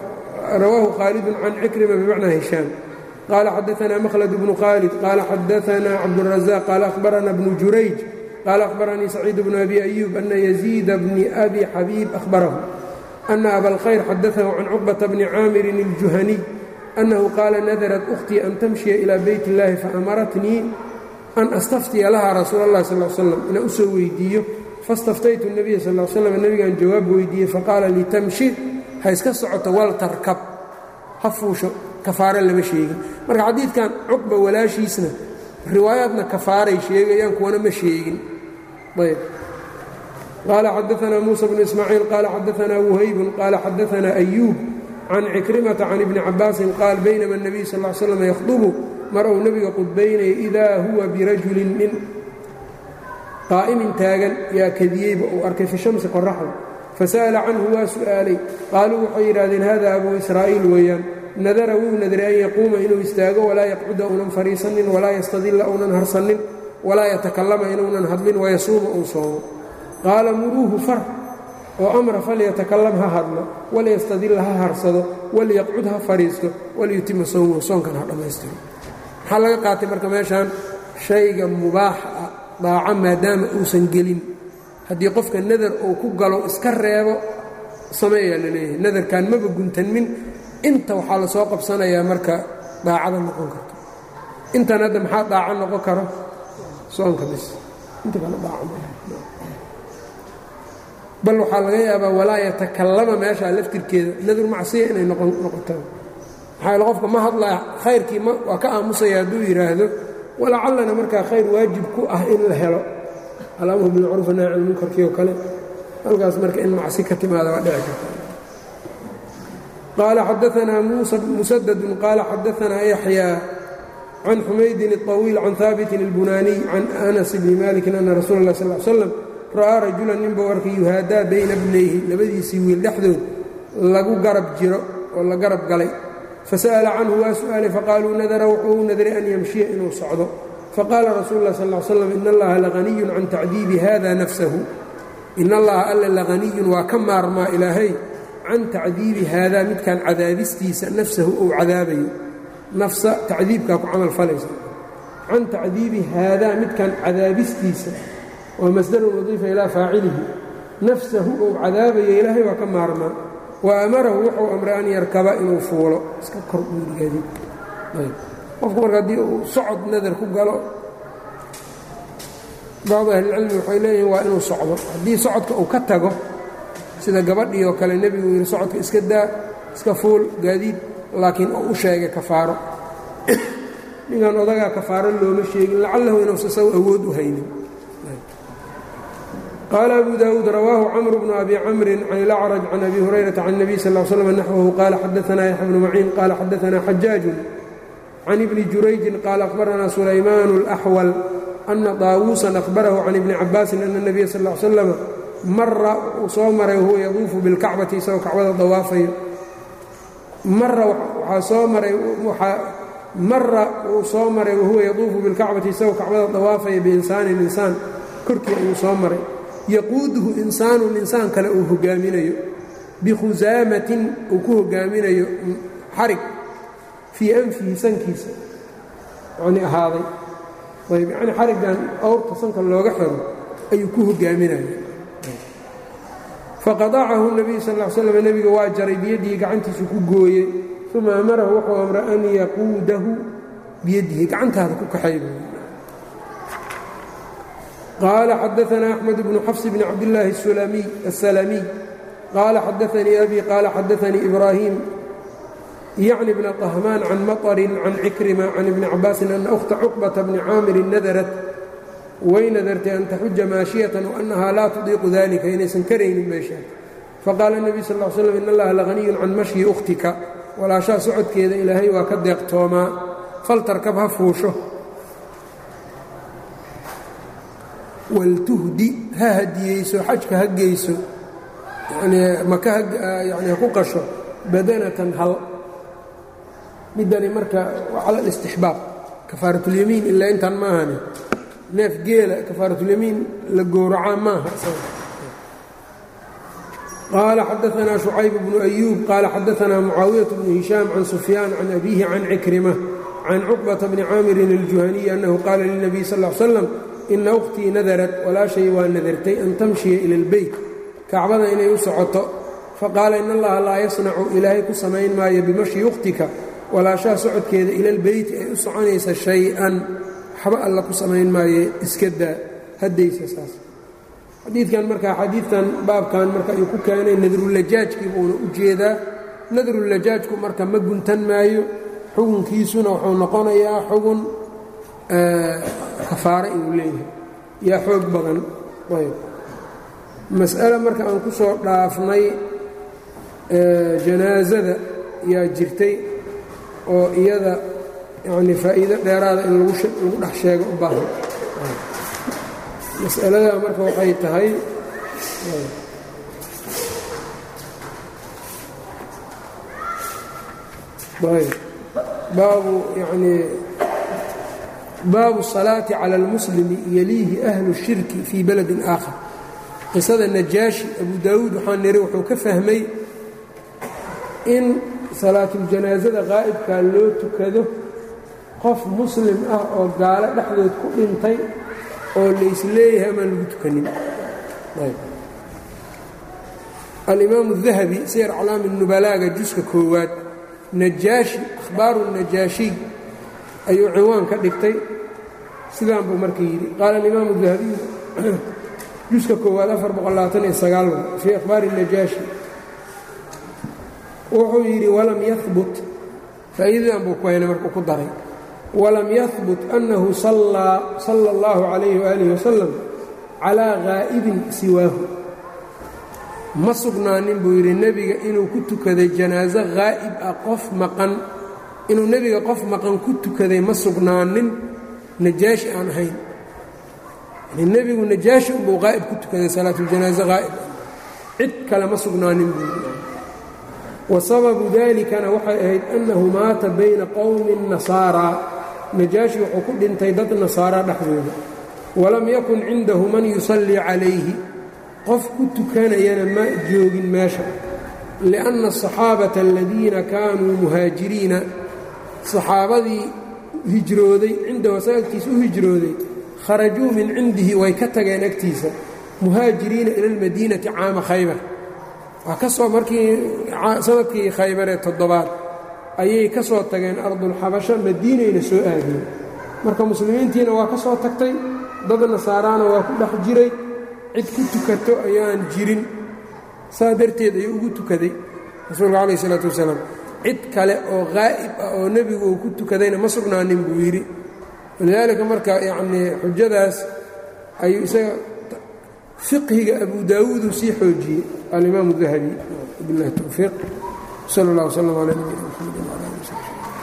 rawaahu khaalidun can cikrima bimacnaa hishaam qaala xadaanaa makhlad bnu khaalid qaala xadaanaa cabdurazaq qaala ahbarana bnu jurayj qaala ahbaranii saciid bnu abi ayuub ana yaziida bni abi xabiib ahbarahu ana abalkhayr xadaahu can cuqbata bni caamirin iljuhaniy annahu qaala nadarat ukhtii an tamshiya ilaa beyt اllahi faamaratnii an astaftiya laha rasuul اllahi sal slam inaan u soo weydiiyo faاstaftaytu الnabiya sal slam nebigaan jawaab weydiiyey faqaala litamshi ha iska socoto wal tarkab ha fuusho kafaare lama sheegin marka xadiidkan cuqba walaashiisna riwaayaadna kafaaray sheegayaan kuwana ma sheegin ayb qaala xadaanaa muusa bnu ismaaciil qaala xadaanaa wuhaybun qaala xadaanaa ayuub can cikrimata can ibni cabaasin qaal baynama الnabiy sal ll slam yakhdubu mar uu nebiga qudbaynaya idaa huwa birajulin nin qaa'imin taagan yaa kadiyeyba uu arkay fi shamsi qoraxda fasa'ala canhu waa su'aalay qaaluu waxay yidhahdeen hada abuu israa'iil weeyaan nadara wuu nadray an yaquuma inuu istaago walaa yaqcuda uunan fadhiisanin walaa yastadilla uunan harsanin walaa yatakallama inuunan hadlin wayasuuma uu soomo qaala muruuhu far oo amra falyatakalam ha hadlo walyastadilla ha harsado walyaqcud ha fadhiisto walyutima sowmahu soonkan ha dhammaystiro maxaa laga qaatay marka meeshaan shayga mubaaxa ah daaco maadaama uusan gelin haddii qofka nadar uu ku galo iska reebo sameeyaa la leeyahay nadarkan maba guntanmin inta waxaa la soo qabsanayaa marka daacada noqon karto intan hadda maxaa daaco noqon karo soonka bis inta kale daaco bal waxaa laga yaabaa walaa yatakallama meeshaa laftirkeeda nadur macsiya inay noqoto maxaa yaele qofka ma hadlaa khayrkii waa ka aamusaya hadduu yidhaahdo walacallana markaa khayr waajib ku ah in la helo alamru bilmacruuf nahy can munkarkii oo kale halkaas marka in macsi ka timaada waa dhici karta qaala xadaanaa musadadun qaala xadaanaa yaxyaa can xumaydin الطawiil can haabitin اlbunaaniy can anas bni malikin ana rasuula اlah sal slam ra'aa rajulan ninbuu arkay yuhaadaa bayna bnayhi labadiisii wiil dhexdood lagu garab jiro oo la garab galay fasa'ala canhu waa su'aalay faqaaluu nadara wuxuu u nadray an yamshiya inuu socdo faqaala rasuulu lah sal slam in allaha lahaniyun can tacdiibi hada nafsahu in allaha alla lahaniyun waa ka maarmaa ilaahay can tacdiibi haadaa midkan cadaabistiisa nafsahu ou cadaabayo nafsa tacdiibkaa ku camal falaysa can tacdiibi haadaa midkan cadaabistiisa waa masdarun wadiifa ilaa faacilihi nafsahu ou cadaabayo ilaahay waa ka maarmaa wa amarahu wuxuu amray an yarkaba inuu fuulo iska kor uurigaadi qofku marka haddii uu socod nadar ku galo bacdu ahlilcilmi waxay leeyihin waa inuu socdo haddii socodka uu ka tago sida gabadhii oo kale nebigu yidhi socodka iska daa iska fuul gaadiid laakiin oo u sheegay kafaaro ninkan odagaa kafaaro looma sheegin lacallahu inuusa saw awood u haynin qaala abu daawuud rawaahu camru bnu abi camrin can ilacraj can abi hurayrata can nebiy sal l slam naxwahu qaala xadaanaa yaxya bnu maciin qaala xadaanaa xajaajun can ibni jurayjin qaala akhbaranaa sulaymaan اlaxwal ana daawuusan ahbarahu can ibni cabaasin ana اnabiya sal l slama mara uu soo maray wahuwa yaduufu bilkacbati isagoo kacbada dawaafayo mara waxaa soo maray mara uu soo maray wahuwa yaduufu bilkacbati isagoo kacbada dawaafaya biinsaanin insaan korkii ayuu soo maray yaquuduhu insaanun insaan kale uu hogaaminayo bikhusaamatin uu ku hogaaminayo xarig fii anfihi sankiisa yacnii ahaaday ayb yacnii xariggan awrta sanka looga xiro ayuu ku hogaaminaya faqadacahu nebiyu sal l slam nebiga waa jaray biyadihi gacantiisu ku gooyey uma amarahu wuxuu amray an yaquudahu biyadihi gacantaada ku kaxay qaala xadaanaa axmed bnu xafs bni cabdillaahi asalamiy qaala xadaanii abi qaala xadaanii ibraahim yacni bna طahmaan can maطrin can cikrima can ibni cabaasin ana ukhta cuqbata bni caamirin nadarat way nadartay an taxuja maashiyatan waannahaa laa tudiiqu dalika inaysan karaynin meeshaa faqaala nebiy sal l slam in allaha lahaniyun can mashyi ukhtika walaashaa socodkeeda ilaahay waa ka deeqtoomaa faltarkab ha fuusho waltuhdi ha hadiyeyso xajka ha geyso yanii maka yani ha ku qasho badanatan hal midani marka waa cala alistixbaab kafaaratulyamiin ilaa intaan ma ahani neef geela kafaaratulyamiin la gowracaa maaha qaala xadaanaa شhucayb bnu أyuub qaala xadaanaa mucaawiyaة bnu hishaam can sufyaan can abiihi can cikrima can cuqbata bni caamirin الjuhaniyi annahu qaala lilnabiy sal ا l slam ina ukhtii nadarat walaashay waa nadartay an tamshiya ila اlbeyt kacbada inay u socoto faqaala in allaha laa yasnacu ilaahay ku samayn maayo bimashyi ukhtika walaashaha socodkeeda ila lbeyti ay u soconaysa shay-an waxba alla ku samayn maaye iska daa haddaysa saas xadiidkan marka xadiidtan baabkan marka ayuu ku keenay nadrulajaajkii buuna u jeedaa nadrulajaajku marka ma guntan maayo xugunkiisuna wuxuu noqonayaa xugun kafaare inuu leeyahay yaa xoog badan ayb mas'ale marka aan ku soo dhaafnay janaasada yaa jirtay oo iyada yacni faa'iido dheeraada in lagu dhex sheego u baahan mas'alada marka waxay tahay ayb baabu yacnii baabu الصalaaةi calى اlmuslimi yaliihi ahlu الshirki fii baladin aakhar qisada najaashi abu daawuud waxaa niri wuxuu ka fahmay in salaatuljanaaزada qaa'ibkaa loo tukado qof muslim ah oo gaalo dhexdood ku dhintay oo laysleeyahay amaan lagu tukanin alimaamu الdahabi siyar aclaami nubalaaga juska koowaad najaashi ahbaaru najaashiy ayuu ciwaan ka dhigtay sidaan buu marka yidhi qaala alimaamu dahabiy juska koowaad fii akhbaari najaashi wuxuu yidhi walam yahbut faa'iidadan buu ku haynay markuu ku daray walam yahbut annahu sala اllahu calayhi waaalih wasalam calaa ghaa'ibin siwaahu ma sugnaanin buu yidhi nebiga inuu ku tukaday janaaso haa'ib ah qof maqan inuu nebiga qof maqan ku tukaday ma sugnaanin najaashi aan ahayn yani nebigu najaashi unbuu haa'ib ku tukaday salaatuljanaaso haa'ib cid kale ma sugnaanin buu yidhi wa sababu dalikana waxay ahayd annahu maata bayna qowmin nasaaraa najaashi wuxuu ku dhintay dad nasaara dhexdooda walam yakun cindahu man yusallii calayhi qof ku tukanayana ma joogin meesha lianna asaxaabata aladiina kaanuu muhaajiriina saxaabadii hijrooday cindahu asaga agtiisa u hijrooday kharajuu min cindihi way ka tageen agtiisa muhaajiriina ila almadiinati caama khaybar waa ka soo markii sanadkii khaybar ee toddobaad ayay ka soo tageen ardulxabasha madiinayna soo aadeen marka muslimiintiina waa ka soo tagtay dad nasaaraana waa ku dhex jiray cid ku tukato ayaan jirin saa darteed ayuu ugu tukaday rasuulka calayh isalaatu wasalaam cid kale oo haa'ib ah oo nebigu uu ku tukadayna ma sugnaanin buu yidhi walidaalika marka yacnii xujadaas ayuu isaga fiqhiga abu daawuuduu sii xoojiyey alimaamu dahabi biاllahi towfiiq sal اllah wslm calى nabiyina mxamed wala ali wsabi